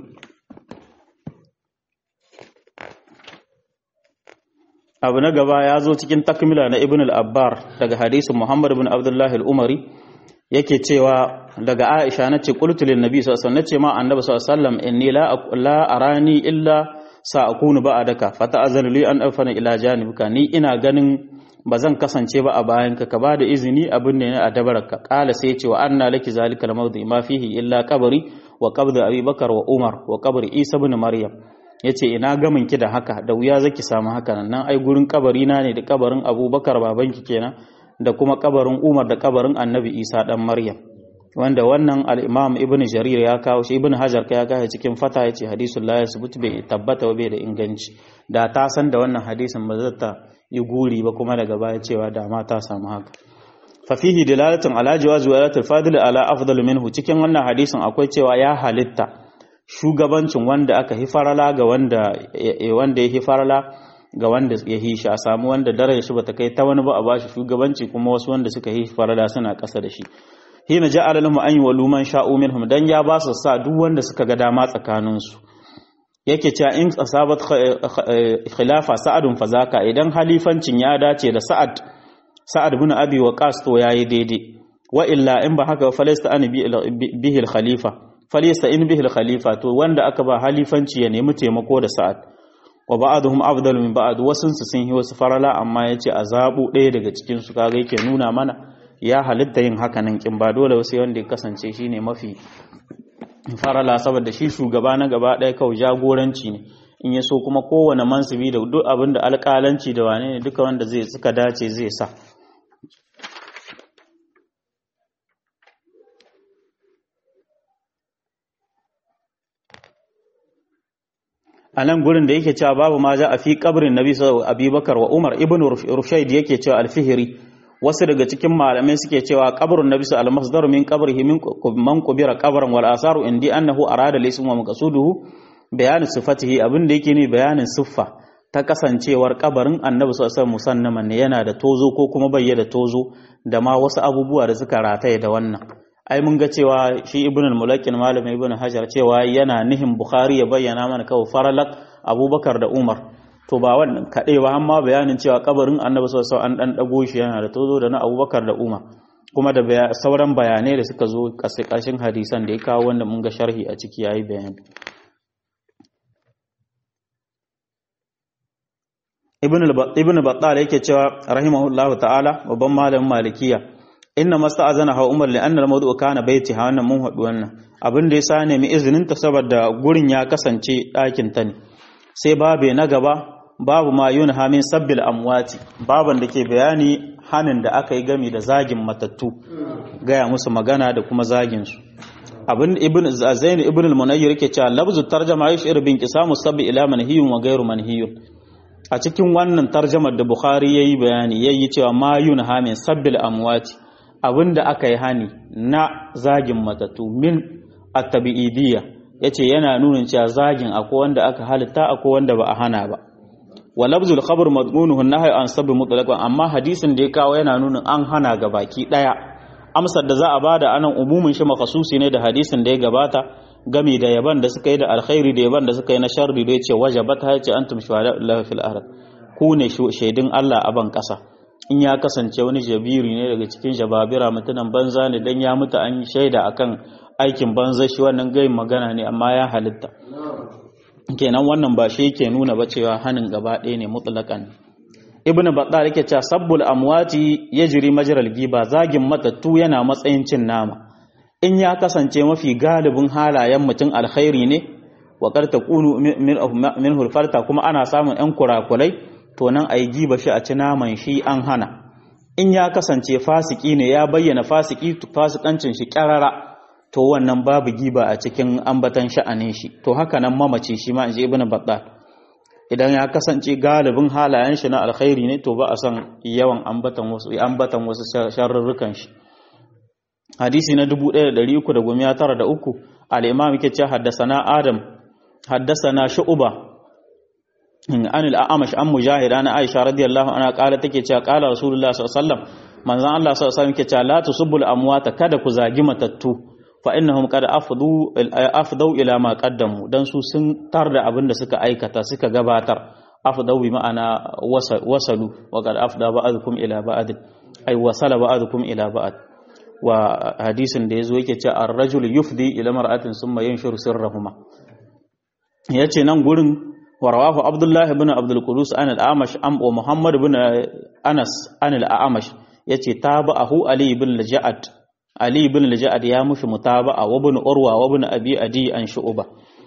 abu na gaba ya zo cikin takmila na ibn al-abbar daga hadisin muhammad ibn abdullahi al-umari yake cewa daga aisha nace qultu lin nabi sallallahu alaihi wasallam nace ma annabi sallallahu alaihi wasallam inni la la arani illa sa'akunu ba'daka fata'azanu li an afana ila janibika ni ina ganin ba zan kasance ba a bayan ka ka ba da izini abin ne a dabaraka kala sai ce wa anna laki zalika al-mawdi ma fihi illa qabri wa qabri abi bakar wa umar wa qabri isa ibn maryam yace ina gamin ki da haka da wuya zaki samu haka nan ai gurin kabari na ne da kabarin abubakar babanki kenan da kuma kabarin umar da kabarin annabi isa dan maryam wanda wannan al-imam ibn jarir ya kawo shi ibn hajar ka ya kawo cikin fata yace hadisul la yasbut bai tabbata bai da inganci da ta san da wannan hadisin ba zata yi guri ba kuma daga baya cewa da ma ta samu haka fa fihi dilalatun ala jawazi walatul fadil ala afdal minhu cikin wannan hadisin akwai cewa ya halitta shugabancin wanda aka hifarala ga wanda wanda ya hifarala ga wanda ya hishi a samu wanda darajar shi bata kai ta wani ba a bashi shugabanci kuma wasu wanda suka hifarala suna ƙasa da shi hina ja'ala lahum an yuwallu man sha'u minhum dan ya ba su sa duk wanda suka ga dama tsakanin su yake cewa in asabat khilafa sa'adun fazaka idan halifancin ya dace da sa'ad sa'ad ibn abi waqas to yayi daidai wa illa in ba haka falasta an bihi al khalifa falasta in bihi al khalifa to wanda aka ba halifanci ya nemi taimako da sa'ad wa ba'aduhum afdalu min ba'd wasun su sun yi wasu farala amma yace a zabu ɗaya daga cikin su kaga yake nuna mana ya halitta yin haka nan kin ba dole wasu wanda ya kasance shine mafi farala saboda shi shugaba na gaba ɗaya kawai jagoranci ne in ya so kuma kowane mansubi da duk abin da alƙalanci da wane ne duka wanda zai suka dace zai sa a nan gurin da yake cewa babu ma za a fi kabrin nabi sallallahu abubakar wa umar ibn rushaid yake cewa alfihiri wasu daga cikin malamai suke cewa qabrun nabi sallallahu alaihi wasallam min qabrihi min man qubira qabran wal asaru indi annahu arada laysa wa maqsuduhu bayanin sifatihi abin da yake ne bayanin siffa ta kasancewar kabarin annabi sallallahu alaihi musannaman ne yana da tozo ko kuma bai da tozo da ma wasu abubuwa da suka rataye da wannan ai mun ga cewa shi ibn al-mulakin malam ibn hajar cewa yana nihin bukhari ya bayyana mana kawai faralak abubakar da umar to ba wannan kaɗai ba amma bayanin cewa kabarin annabi sallallahu an dan dago shi yana da tozo da na abubakar da umar kuma da sauran bayanai da suka zo ƙarshen hadisan da ya kawo wanda mun ga sharhi a ciki yayi bayani ibn battal yake cewa rahimahullahu ta'ala babban malamin malikiya inna masta'azana ha umar li'anna al-mawdu'u kana baiti ha wannan mun hadu wannan abin da yasa nemi izinin ta saboda gurin ya kasance ɗakin ta ne sai babe na gaba babu ma yunha min sabbil amwati baban da ke bayani hanin da aka yi gami da zagin matattu gaya musu magana da kuma zagin su abin ibn zain ibn al-munayyir yake cewa lafzu tarjama yashir bin qisamu sabbi ila manhiyun wa ghairu manhiyun a cikin wannan tarjamar da bukhari yayi bayani yayi cewa ma yunha min sabbil amwati abinda aka yi hani na zagin matattu min at-tabi'idiyya yace yana nuna cewa zagin akwai wanda aka halitta akwai wanda ba a hana ba wa lafzul khabar madmunuhu nahy an sabbi mutlaqan amma hadisin da ya kawo yana nuna an hana ga baki daya amsar da za a bada anan umumin shi makhsusi ne da hadisin da ya gabata gami da yaban da suka yi da alkhairi da yaban da suka yi na sharri da yace wajabat ha yace antum shuhada'ullahi fil ard ku ne shaidun Allah a ban kasa in ya kasance wani jabiri ne daga cikin jababira mutunan banza ne dan ya mutu an yi shaida akan aikin banza shi wannan gayin magana ne amma ya halitta kenan wannan ba shi yake nuna ba cewa hanin gaba ɗaya ne mutlaqan ibnu battal yake cewa sabbul amwati yajri majral giba zagin matattu yana matsayin cin nama in ya kasance mafi galibin halayen mutum alkhairi ne wa qad takunu min hulfarta kuma ana samun yan kurakulai to nan ayi giba shi a ci naman shi an hana in ya kasance fasiki ne ya bayyana fasiki fasikancin shi kyarara to wannan babu giba a cikin ambatan sha'anin shi to haka nan mamaci shi ma inji ibnu battal idan ya kasance galibin halayen shi na alkhairi ne to ba a san yawan ambatan wasu ambatan wasu sharrurrukan shi hadisi na 1393 al-imam yake cewa haddathana adam haddathana shu'ba an al-a'mash an mujahid ana aisha radiyallahu anha kala take cewa kala rasulullah sallallahu alaihi wasallam manzon Allah sallallahu alaihi wasallam yake cewa la tusubbul amwata kada ku zagi matattu fa innahum qad afdu afdau ila ma qaddamu dan su sun tar da abin da suka aikata suka gabatar afdau bi ma'ana wasalu wa qad afda ba'dukum ila ba'd ay wasala ba'dukum ila ba'd wa hadisin da yazo yake cewa ar-rajulu yufdi ila mar'atin summa yanshuru sirrahuma yace nan gurin warawahu abdullah ibn abdul qudus an al-amash am wa muhammad ibn anas an al-amash yace tabahu ali ibn al-ja'ad Ali ibn al-Ja'ad ya mushi mutaba'a wa ibn Urwa wa ibn Abi Adi an Shu'ba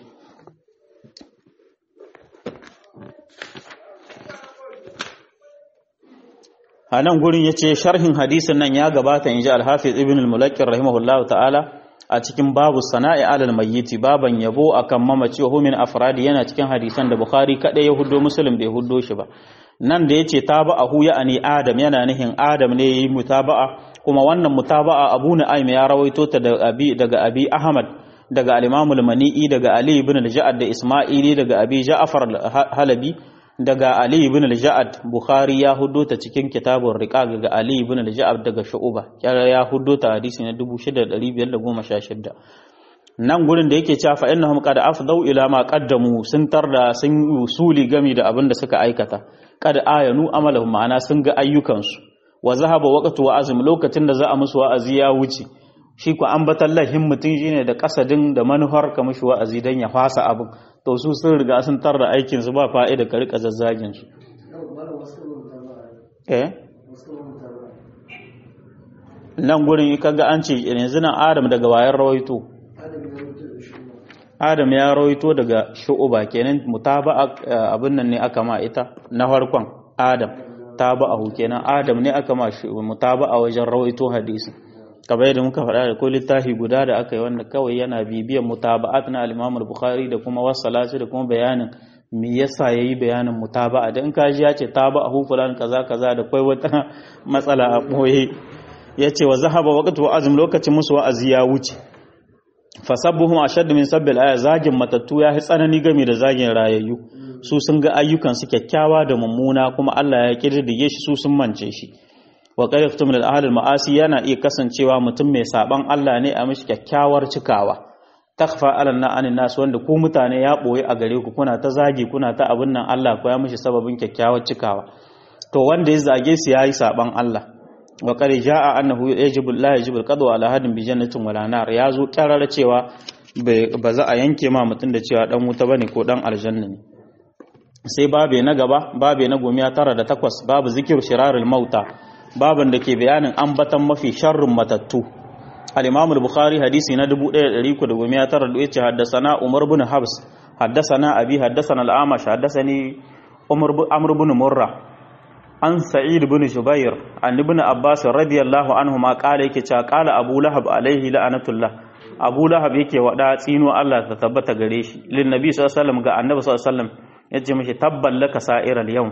a nan gurin yace sharhin hadisin nan ya gabata inji al-Hafiz ibn al-Mulaqqir rahimahullahu ta'ala a cikin babu sana'i alal mayyiti baban yabo akan mamaci wa min afradi yana cikin hadisan da Bukhari kada ya huddo Muslim bai huddo shi ba nan da yace taba'ahu ya'ani Adam yana nihin Adam ne yayi mutaba'a kuma wannan mutaba'a Abu Nu'aym ya rawaito ta daga Abi daga Abi Ahmad daga al-Imam al-Mani'i daga Ali ibn al-Ja'ad da Isma'ili daga Abi Ja'far al-Halabi daga Ali ibn al-Ja'ad Bukhari ya huddo ta cikin kitabun Riqaq daga Ali ibn al-Ja'ad daga Shu'ba ya huddo ta hadisi na 6516 nan gurin da yake cewa fa innahum qad afdau ila ma qaddamu sun tarda sun usuli gami da abin da suka aikata qad ayanu amalahum ma'ana sun ga ayyukansu wa zahaba waqtu wa azm lokacin da za a musu wa'azi ya wuce shi ku ambatan lahin mutum shine da kasadin da manufar ka mishi wa'azi dan ya fasa abin to su sun riga sun tarda aikin su ba fa'ida ka rika zazzagin su eh nan gurin kaga an ce yanzu nan Adam daga wayar rawaito Adam ya rawaito daga shu'uba kenan mutaba'a abin nan ne aka ma ita na farkon Adam taba'ahu kenan Adam ne aka ma mutaba'a wajen rawaito hadisi kamar yadda muka faɗa da ko littafi guda da aka yi wanda kawai yana bibiyan mutaba'at na al-Imam al-Bukhari da kuma wasalatu da kuma bayanin me yasa yayi bayanin mutaba'a da in ka ji ya ce taba'ahu fulan kaza kaza da kai wata matsala a boye yace wa zahaba waqtu wa azm lokacin musu wa'azi ya wuce fasabbuhum ashaddu min sabbil aya zagin matattu ya yi tsanani game da zagin rayayyu su sun ga ayyukan su kyakkyawa da mummuna kuma Allah ya kirdige shi su sun mance shi wa qariftu min al maasi yana iya kasancewa mutum mai saban Allah ne a mishi kyakkyawar cikawa takfa ala anin nas wanda ku mutane ya boye a gare ku kuna ta zagi kuna ta abin nan Allah ko ya mishi sababin kyakkyawar cikawa to wanda ya zage su yayi saban Allah wa qad jaa annahu yajibu la yajibu al-qadwa ala hadin bi jannatin wala nar yazo karar cewa ba za a yanke ma mutum da cewa dan wuta bane ko dan aljanna ne sai babe na gaba babe na gomiya tara da takwas babu zikir shirarul mauta baban da ke bayanin ambatan mafi sharrin matattu al-imam al-bukhari hadisi na 1319 yace haddathana umar ibn habs haddathana abi haddathana al-amash haddathani umar amr ibn murra an sa'id ibn jubair an ibn abbas radiyallahu anhu ma kala yake cewa kala abu lahab alaihi la'anatullah abu lahab yake wada tsino Allah ta tabbata gare shi lin nabi sallallahu alaihi wasallam ga annabi sallallahu alaihi wasallam yace mishi tabban laka sa'iral yawm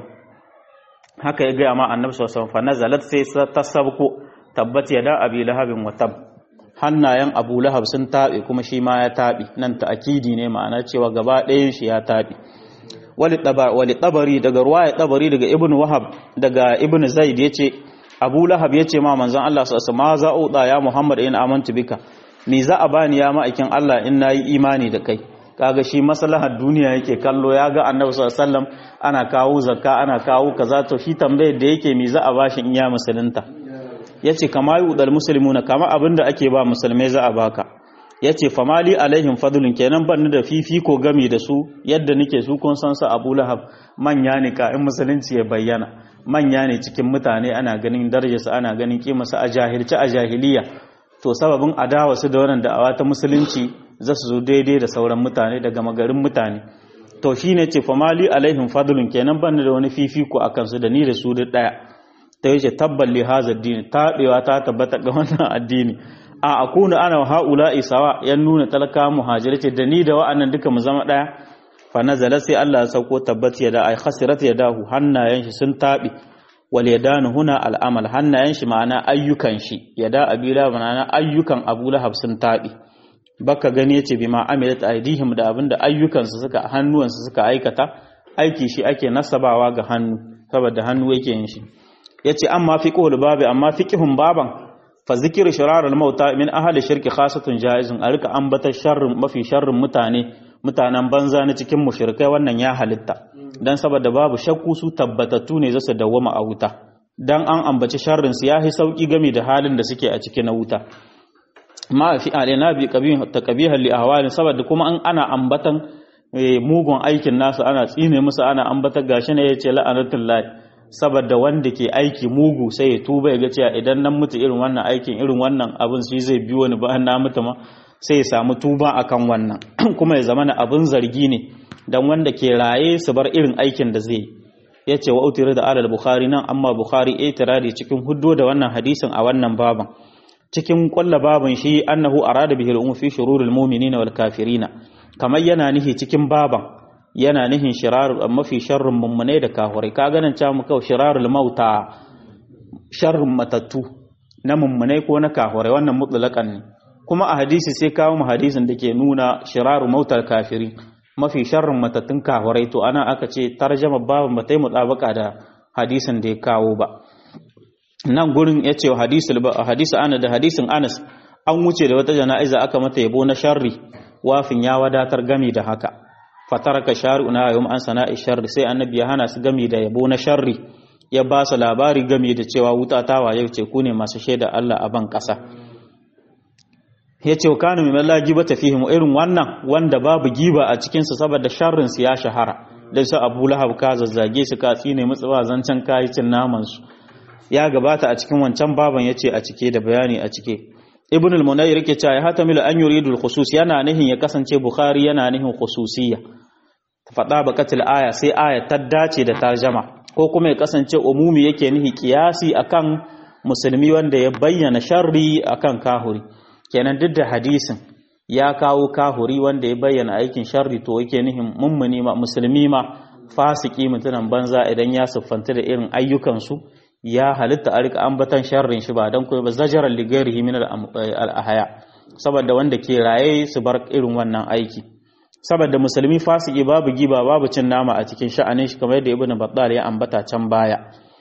haka ya ga ma annabi sallallahu alaihi wasallam fa nazalat sai ta sabko tabbat yada abi lahabin wa tab hannayen abu lahab sun tabe kuma shi ma ya tabe nan ta akidi ne ma'ana cewa gaba ɗayan shi ya tabe wali tabari daga ruwaya tabari daga ibn wahab daga ibn zaid yace abu lahab yace ma manzon Allah sallallahu alaihi wasallam za uda ya muhammad in amantu bika me za a bani ya ma'aikin Allah in nayi imani da kai kaga shi maslahar duniya yake kallo ya ga annabi sallallahu alaihi wasallam ana kawo zakka ana kawo kaza to shi tambayar da yake me za a bashi in ya musulunta yace kama yudal muslimuna kama abinda ake ba musulmai za a baka yace famali alaihim fadlun kenan ban da fifiko gami da su yadda nake su kun san su Abu Lahab manya ne ka in musulunci ya bayyana manya ne cikin mutane ana ganin darajarsu ana ganin kimarsu a jahilci a jahiliya to sababin adawa su da wannan da'awa ta musulunci za su zo daidai da sauran mutane daga magarin mutane to shine ce famali alaihim fadlun kenan ban da wani fifiko akan su da ni da su da daya ta yace tabbal li hadha addini tabewa ta tabbata ga wannan addini a akuna ana wa haula isawa yan nuna talaka muhajiri ce da ni da wa'annan duka mu zama daya fa nazala sai Allah ya sauko tabbati ya da ai khasirat yadahu hannayen shi sun tabi wal yadanu huna al amal hannayen shi ma'ana ayyukan shi yada abila ma'ana ayyukan Abu Lahab sun tabi baka gani yace bima amilat aidihim da abinda ayyukan su suka hannuwan su suka aikata aiki shi ake nasabawa ga hannu saboda hannu yake yin shi yace amma fiqhul babi amma fiqhun baban fa zikru shirar al mauta min ahli shirki khasatun jaizun a rika ambata sharrin mafi sharrin mutane mutanen banza na cikin mushrikai wannan ya halitta dan saboda babu shakku su tabbatattu ne zasu dawwama a wuta dan an ambaci sharrin su yahi sauki game da halin da suke a cikin na wuta ma fi alina bi qabih taqbihan li ahwalin saboda kuma an ana ambatan mugun aikin nasu ana tsine musu ana ambata gashi ne yace la'anatullahi saboda wanda ke aiki mugu sai ya tuba ya ga cewa idan nan mutu irin wannan aikin irin wannan abin shi zai biyo ni bayan na mutu ma sai ya samu tuba akan wannan kuma ya zama na abin zargi ne dan wanda ke raye su bar irin aikin da zai ya ce wa utira da alal bukhari nan amma bukhari ya tirari cikin huddo da wannan hadisin a wannan baban cikin kwalla baban shi annahu arada bihi al fi shururil mu'minina wal kafirina kamar yana nihi cikin baban yana nihin shirar mafi sharrin mummunai da kafirai ka ganin cewa muka shirarul mauta sharrin matattu na mummunai ko na kafirai wannan mutlaqan ne kuma a hadisi sai kawo mu hadisin da ke nuna shiraru mautar kafiri mafi sharrin matattun kafirai to ana aka ce tarjama baban ba ta yi mutabaka da hadisin da ya kawo ba nan gurin ya ce hadisi ana da hadisin anas an wuce da wata jana'iza aka mata yabo na sharri wafin ya wadatar gami da haka fataraka shari'u na yawon an sana'i sharri sai annabi ya hana su gami da yabo na sharri ya ba su labari gami da cewa wuta ta waye ce ku ne masu shaida Allah a ban ƙasa ya ce kanu mai malla giba ta fihim irin wannan wanda babu giba a cikinsa saboda sharrin su ya shahara dan su Abu Lahab ka zazzage su ka tsine musu ba zancen kayi cin naman su ya gabata a cikin wancan baban yace a cike da bayani a cike Ibn al-Munayr yake cewa ya hatamilu an yuridu al-khusus yana nihin ya kasance Bukhari yana nihin khususiyya fada bakatul aya sai aya ta dace da tarjama ko kuma ya kasance umumi yake nihi kiyasi akan musulmi wanda ya bayyana sharri akan kahuri kenan duk da hadisin ya kawo kahuri wanda ya bayyana aikin sharri to yake nihin mummuni ma musulmi ma fasiki mutunan banza idan ya siffanta da irin ayyukansu ya halitta a rika ambatan sharrin shi ba don kuma ba zajarar ligarihi min al-ahaya saboda wanda ke raye su bar irin wannan aiki saboda musulmi fasiki babu giba babu cin nama a cikin sha'anin shi kamar yadda ibnu battal ya ambata can baya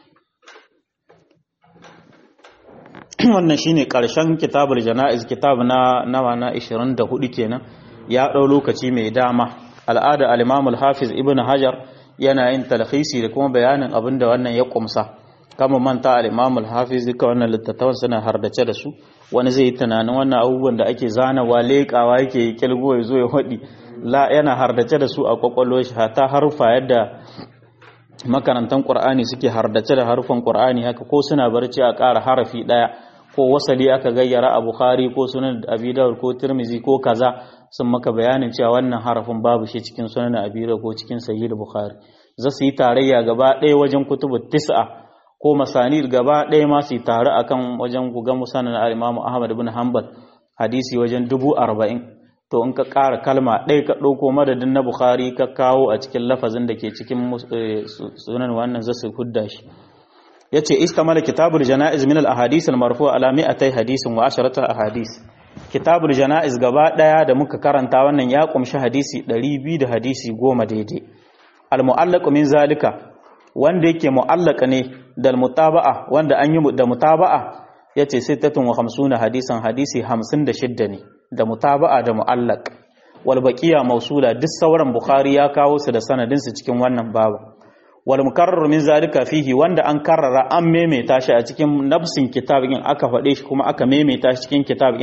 wannan shine karshen kitabul janaiz kitab na nawa na 24 kenan ya dau lokaci mai dama al'ada al-imam al-hafiz ibnu hajar yana yin talhisi da kuma bayanin abinda wannan ya kumsa kama manta al-imam al-hafiz duka wannan littattafan suna hardace da su wani zai yi tunanin wannan abubuwan da ake zanawa leƙawa yake kilgo ya zo ya hadi la yana hardace da su a kwakwalwar shi ta harufa yadda makarantan qur'ani suke hardace da harufan qur'ani haka ko suna barci a ƙara harafi ɗaya ko wasali aka gayyara a bukhari ko sunan abi dawud ko tirmizi ko kaza sun maka bayanin cewa wannan harafin babu shi cikin sunan abi dawud ko cikin sahih bukhari za su yi tarayya gaba ɗaya wajen kutubu tis'a ko masanid gaba ɗaya ma su yi tare akan wajen guga musanan al-imam ahmad ibn hanbal hadisi wajen dubu arba'in to in ka ƙara kalma ɗaya ka ɗauko madadin na bukhari ka kawo a cikin lafazin da ke cikin sunan wannan za su hudda shi ya ce istamala kitabul jana'iz min al-ahadis al-marfu ala mi'atai hadisin wa asharata ahadis kitabul jana'iz gaba ɗaya da muka karanta wannan ya kumshi hadisi 200 da hadisi goma daidai al-mu'allaq min zalika wanda yake mu'allaka ne da mutaba'a wanda an yi da mutaba'a yace 56 hadisan hadisi 56 ne da mutaba'a da mu'allaq wal baqiya mausula duk sauran bukhari ya kawo su da sanadin su cikin wannan babu wal mukarrar min zalika fihi wanda an karrara an maimaita shi a cikin nafsin kitabin aka faɗe shi kuma aka maimaita shi cikin kitabin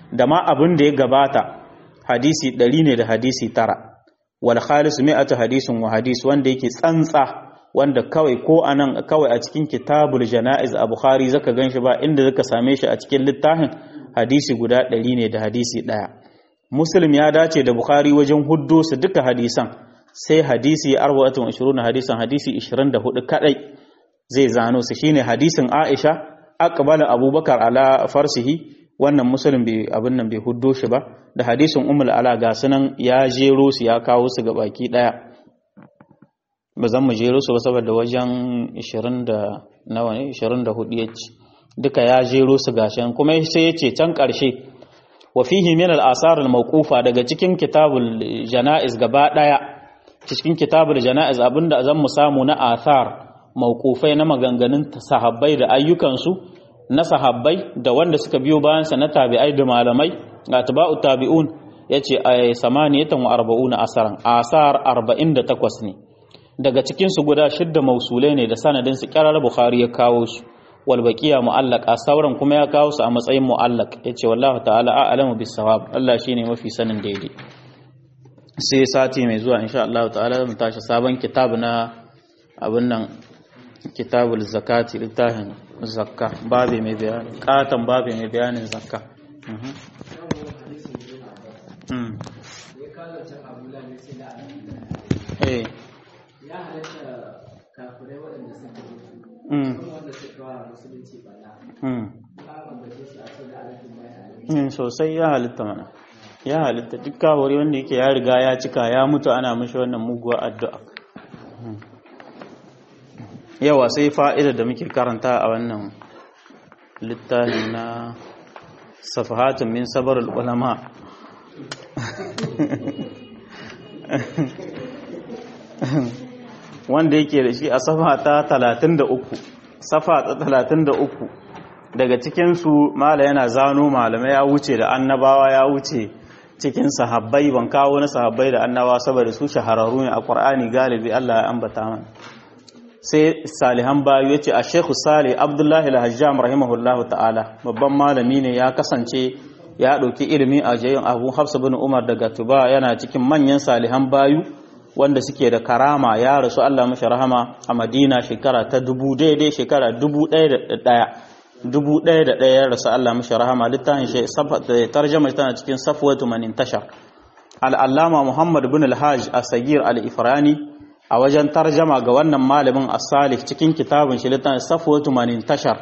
da ma abin da ya gabata hadisi ɗari ne da hadisi tara wal khalis mi'atu hadisin wa hadis wanda yake tsantsa wanda kawai ko anan kawai a cikin kitabul janaiz a bukhari zaka ganshi ba inda zaka same shi a cikin littafin hadisi guda ɗari ne da hadisi ɗaya muslim ya dace da bukhari wajen huddo su duka hadisan sai hadisi arba'atun ishiruna hadisan hadisi 24 kadai zai zano su shine hadisin aisha aqbala abubakar ala farsihi wannan musulun bai abin nan bai huddo shi ba da hadisin umul ala ga sunan ya jero su ya kawo su ga baki daya ba zan mu jero su ba saboda wajen 20 da nawa ne 24 yace duka ya jero su gashin kuma sai yace can karshe wa fihi min al asar al mawqufa daga cikin kitabul janaiz gaba daya cikin kitabul janaiz abinda zan mu samu na athar mawqufai na maganganun sahabbai da ayyukansu na sahabbai da wanda suka biyo bayansa na tabi'ai da malamai ga taba'u tabi'un yace ay samaniyatan wa arba'una asaran asar 48 ne daga cikin su guda shidda mausulai ne da sanadin su kirar bukhari ya kawo su wal baqiya mu'allaq sauran kuma ya kawo su a matsayin mu'allaq yace wallahi ta'ala a'lamu bis sawab Allah shine mafi sanin daidai sai sati mai zuwa insha Allah ta'ala mu tashi sabon kitab na abin nan kitabul zakati littafin zakka babi mai bayani katon babi mai bayanin zakka ya halatta kafirai waɗanda suka wanda suka wa musulunci bala ba ambace su a cikin alaƙin bayan sosai ya halitta mana ya halitta duk kawari wanda yake ya riga ya cika ya mutu ana mashi wannan muguwa addu'a yawa sai fa'ida da muke karanta a wannan littafi na safahatun min sabar ulama wanda yake da shi a safa ta 33 safa ta 33 daga cikinsu mala yana zano malamai ya wuce da annabawa ya wuce cikin sahabbai ban kawo na sahabbai da annabawa saboda su shahararru ne a ƙwar'ani galibi Allah ya ambata mana sai salihan bayu ya ce a shekhu salih abdullahi al-hajjam rahimahullahu ta'ala babban malami ne ya kasance ya ɗauki ilimi a jayin abu hafsa bin umar daga tuba yana cikin manyan salihan bayu wanda suke da karama ya rasu allah mashi rahama a madina shekara ta dubu daidai shekara dubu ɗaya da ɗaya dubu ɗaya da ɗaya ya rasu allah mashi rahama littafin shi tarjama tana cikin safwatu manin tashar al'allama muhammad bin al-hajj a sagir al-ifrani a wajen tarjama ga wannan malamin as-salih cikin kitabin shi littafin safwatu manin tashar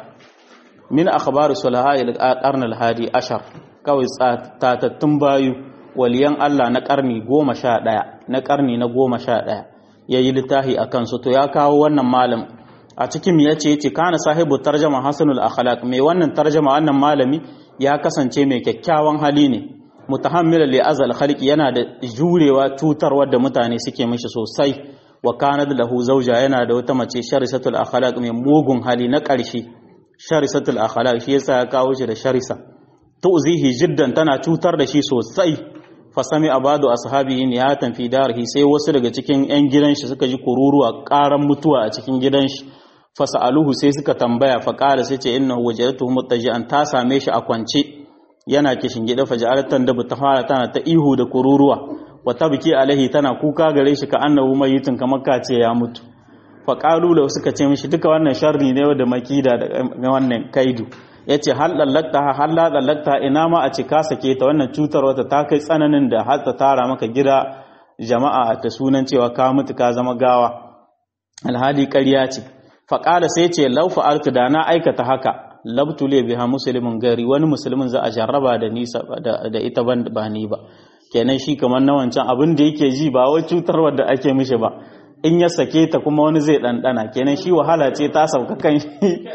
min akhbar sulaha al-qarn al-hadi ashar kawai tatattun bayu waliyan Allah na karni goma sha ɗaya na karni na goma sha ɗaya ya yi littafi a kansu to ya kawo wannan malam a cikin ya ce ce kana sahibu tarjama hasanul akhlaq mai wannan tarjama wannan malami ya kasance mai kyakkyawan hali ne mutahammilan li azal khalqi yana da jurewa tutarwar da mutane suke mishi sosai wa kanat lahu zawja yana da wata mace sharisatul akhlaq mai mugun hali na ƙarshe sharisatul akhlaq shi yasa ya kawo shi da sharisa tu'zihi jiddan tana cutar da shi sosai fa sami abadu ashabihi niyatan fi darhi sai wasu daga cikin yan gidan shi suka ji kururuwa karan mutuwa a cikin gidan shi fa sa'aluhu sai suka tambaya fa qala sai ce innahu wajadtuhu muttaji'an ta same shi a kwance yana kishin gida fa ja'alatan da ta fara tana ta ihu da kururuwa wa tabki alaihi tana kuka gare shi ka annahu mayitun kamar ka ce ya mutu fa qalu lahu suka ce mishi duka wannan sharri ne da makida da wannan kaidu ya ce hal lallakta hal la lallakta ina ma a ce ka sake ta wannan cutar wata ta kai tsananin da har ta tara maka gida jama'a ta sunan cewa ka mutu ka zama gawa alhadi ƙarya ce faƙala sai ce lau fa'altu da na aikata haka labtu le biha musulmin gari wani musulmin za a jarraba da nisa da ita ban ba ni ba kenan shi kamar na wancan abin da yake ji ba wai cutarwar da ake mishi ba in ya sake ta kuma wani zai ɗanɗana kenan shi wahala ce ta sauka kan shi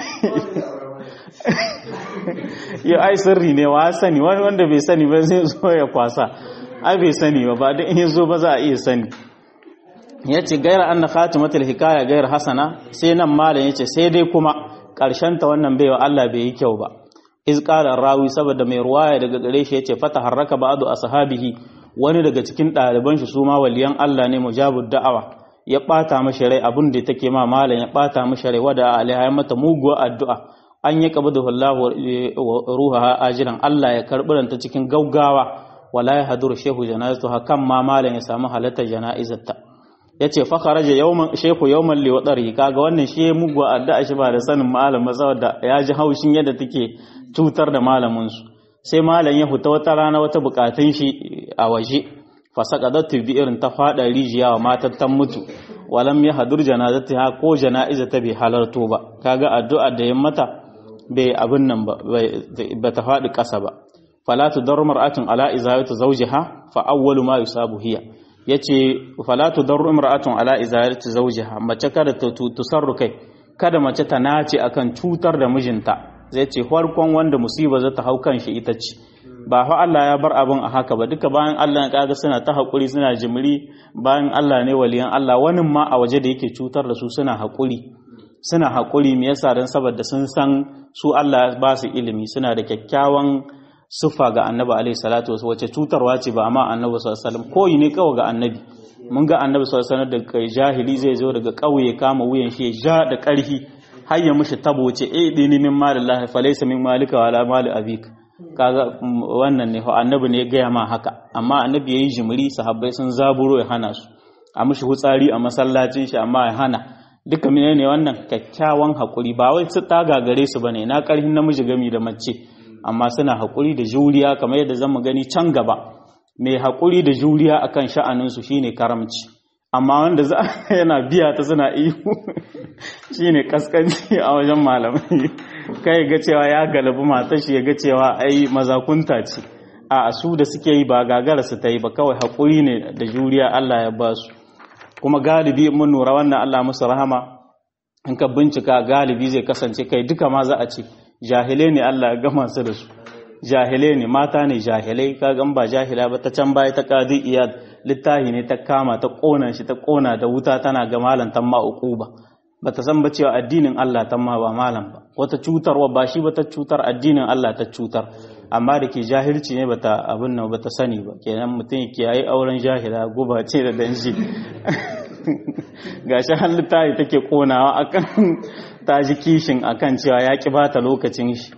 yau ai sirri ne wa sani wani wanda bai sani ba zai zo ya kwasa ai bai sani ba ba da in zo ba za a iya sani ya ce gaira an na khatimatul hikaya gair hasana sai nan malam ya ce sai dai kuma ƙarshen ta wannan baiwa Allah bai yi kyau ba iz qala rawi saboda mai ruwaya daga gare shi yace fata harraka ba'du ashabihi wani daga cikin ɗaliban shi su ma waliyan Allah ne mujabud da'awa ya bata mashi rai abin da take ma malam ya bata mashi rai wada alaiha ya mata muguwa addu'a an yi qabdahu Allah ruha ajiran Allah ya karbi ta cikin gaugawa wala ya haduru shehu janazatu hakan ma malam ya samu halatar jana'izarta yace fa kharaja yawman shehu yawman li wadari kaga wannan shi mugu addu'a shi ba da sanin malam ba saboda ya ji haushin yadda take cutar da malamin su sai malam ya huta wata rana wata bukatun shi a waje fa saqadatu bi irin ta fada rijiya wa matar tan mutu walam ya hadur janazatiha ko jana'izata bai halarto ba kaga addu'a da ya mata bai abin nan ba ba ta faɗi ƙasa ba fala tudar mar'atun ala izayatu zawjiha fa awwalu ma yusabu hiya yace fala tudar mar'atun ala izayatu zawjiha mace kada ta tusarru kai kada mace ta nace akan cutar da mijinta zai ce farkon wanda musiba za ta hau kan shi ita ce ba fa Allah ya bar abin a haka ba duka bayan Allah ya kaga suna ta haƙuri suna jimri bayan Allah ne waliyan Allah wani ma a waje da yake cutar da su suna haƙuri suna haƙuri me yasa dan saboda sun san su Allah ba su ilimi suna da kyakkyawan siffa ga Annabi alaihi salatu wasu wace cutarwa ce ba amma Annabi sallallahu alaihi wasallam koyi ne kawai ga Annabi mun ga Annabi sallallahu alaihi wasallam da jahili zai zo daga ƙauye kama wuyan shi ya ja da ƙarfi har ya mishi tabo ce eh dini min malillahi falaysa min malika wala mali abika kaga wannan ne annabi ne ya gaya ma haka amma annabi yayi jimiri sahabbai sun zaburo ya hana su a mishi hutsari a masallacin shi amma ya hana duka menene wannan kyakkyawan hakuri ba wai su ta gagare su bane na karhin namiji gami da mace amma suna hakuri da juriya kamar yadda zamu gani can gaba mai hakuri da juriya akan sha'anin su shine karamci amma wanda za yana biya ta suna ihu shine kaskanci a wajen malamai kai ga cewa ya galabi matar shi ya ga cewa ai mazakunta ce a su da suke yi ba gagara su ta yi ba kawai haƙuri ne da juriya Allah ya ba su kuma galibi mun nura wannan Allah musu rahama in ka bincika galibi zai kasance kai duka ma za a ce jahilai ne Allah ya gama su da su jahilai ne mata ne jahilai ka gan ba jahila ba ta can baya ta kadi iyad littahi ne ta kama ta kona shi ta kona da wuta tana ga malantan ma uquba ba ta san ba cewa addinin Allah ta ma ba malam ba wata cutarwa ba shi ba ta cutar addinin Allah ta cutar amma da ke jahilci ne bata abin nan bata sani ba kenan mutum yake yayi auren jahila guba ce da danji gashi halitta ta take konawa akan ta ji kishin akan cewa ya ki bata lokacin shi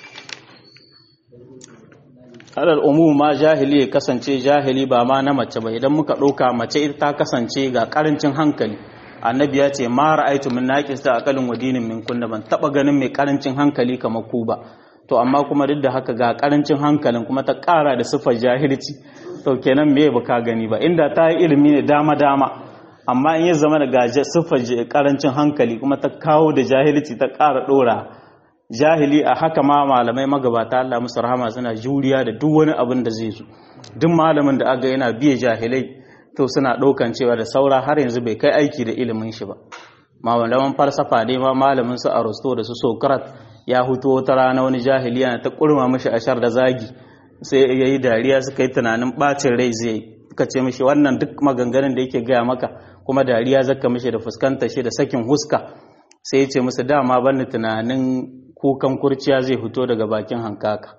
alal umum ma jahili ya kasance jahili ba ma na mace ba idan muka ɗauka mace ita ta kasance ga karancin hankali annabi ya ce ma ra'aitu min naqis ta aqalin wa dinin min kunna ban taba ganin mai karancin hankali kamar ku ba to amma kuma duk da haka ga karancin hankalin kuma ta ƙara da sifar jahilci to kenan me baka gani ba inda ta yi ilimi ne dama dama amma in ya zama da ga sifar karancin hankali kuma ta kawo da jahilci ta ƙara ɗora jahili a haka ma malamai magabata Allah musu rahama suna juriya da duk wani abin da zai zo duk malamin da aga yana biye jahilai to suna ɗaukan cewa da saura har yanzu bai kai aiki da ilimin shi ba malaman falsafa ne ma malamin su aristo da su socrates ya huto wata rana wani jahili yana ta kurma mashi ashar da zagi sai ya yi dariya suka yi tunanin bacin rai zai ka ce mashi wannan duk maganganun da yake gaya maka kuma dariya zaka mashi da fuskanta shi da sakin huska sai ya ce musu dama bani tunanin kukan kurciya zai fito daga bakin hankaka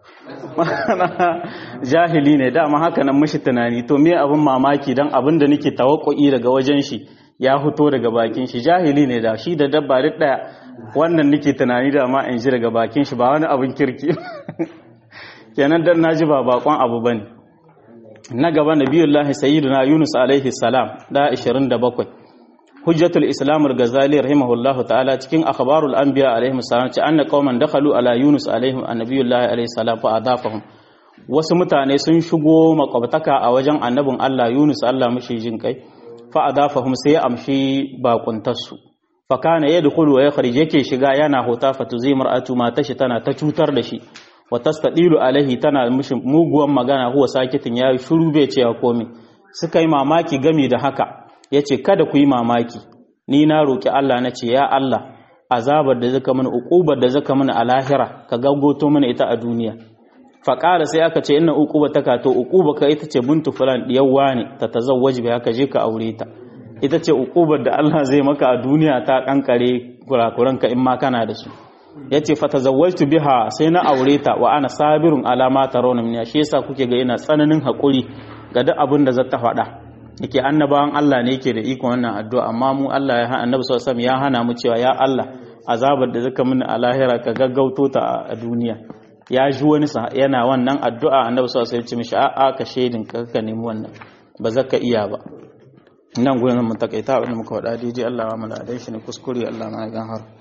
jahili ne dama haka nan mashi tunani to me abin mamaki dan abin da nake tawakku'i daga wajen shi ya fito daga bakin shi jahili ne da shi da dabba duk daya wannan nake tunani da ma in ji daga bakin shi ba wani abin kirki kenan dan naji ba bakon abu bane na gaba nabiyullahi sayyiduna yunus alaihi salam da 27 hujjatul islam al-ghazali rahimahullahu ta'ala cikin akhbarul anbiya alaihi salam ce anna qauman dakhalu ala yunus alaihi annabiyullahi alaihi salam fa adafahum wasu mutane sun shigo makwabtaka a wajen annabin Allah Yunus Allah mashi jin kai fa adafahum sai ya amshi bakuntarsu fa kana yadkhulu wa yakhrij yake shiga yana hota fa tuzi mar'atu mata shi tana ta cutar da shi wa tastadilu alaihi tana mishi muguwan magana huwa sakitin ya shiru bai ce komai suka yi mamaki game da haka yace kada ku yi mamaki ni na roki Allah na ce ya Allah azabar da zaka mana uqubar da zaka mana a lahira ka gaggoto mana ita a duniya faƙara sai aka ce ina uquba ta kato uquba ka ita ce bintu fulan diyawwa ne ta tazawwaji bai haka je ka aure ta ita ce uqubar da Allah zai maka a duniya ta kankare kurakuran ka in ma kana da su yace fa tazawwajtu biha sai na aure ta wa ana sabirun alama tarawna min shi yasa kuke ga ina tsananin hakuri ga duk abin da zata faɗa yake annabawan Allah ne yake da ikon wannan addu'a amma mu Allah ya annabi sallallahu alaihi wasallam ya hana mu cewa ya Allah azabar da zaka mini a lahira ka gaggauto ta a duniya ya ji wani yana wannan addu'a annabi sallallahu alaihi wasallam ya ce mishi a'a ka shedin ka ka nemi wannan ba zaka iya ba nan gurin mun takaita abin da muka faɗa daidai Allah ya mu da shi ne kuskure Allah ma ya gan har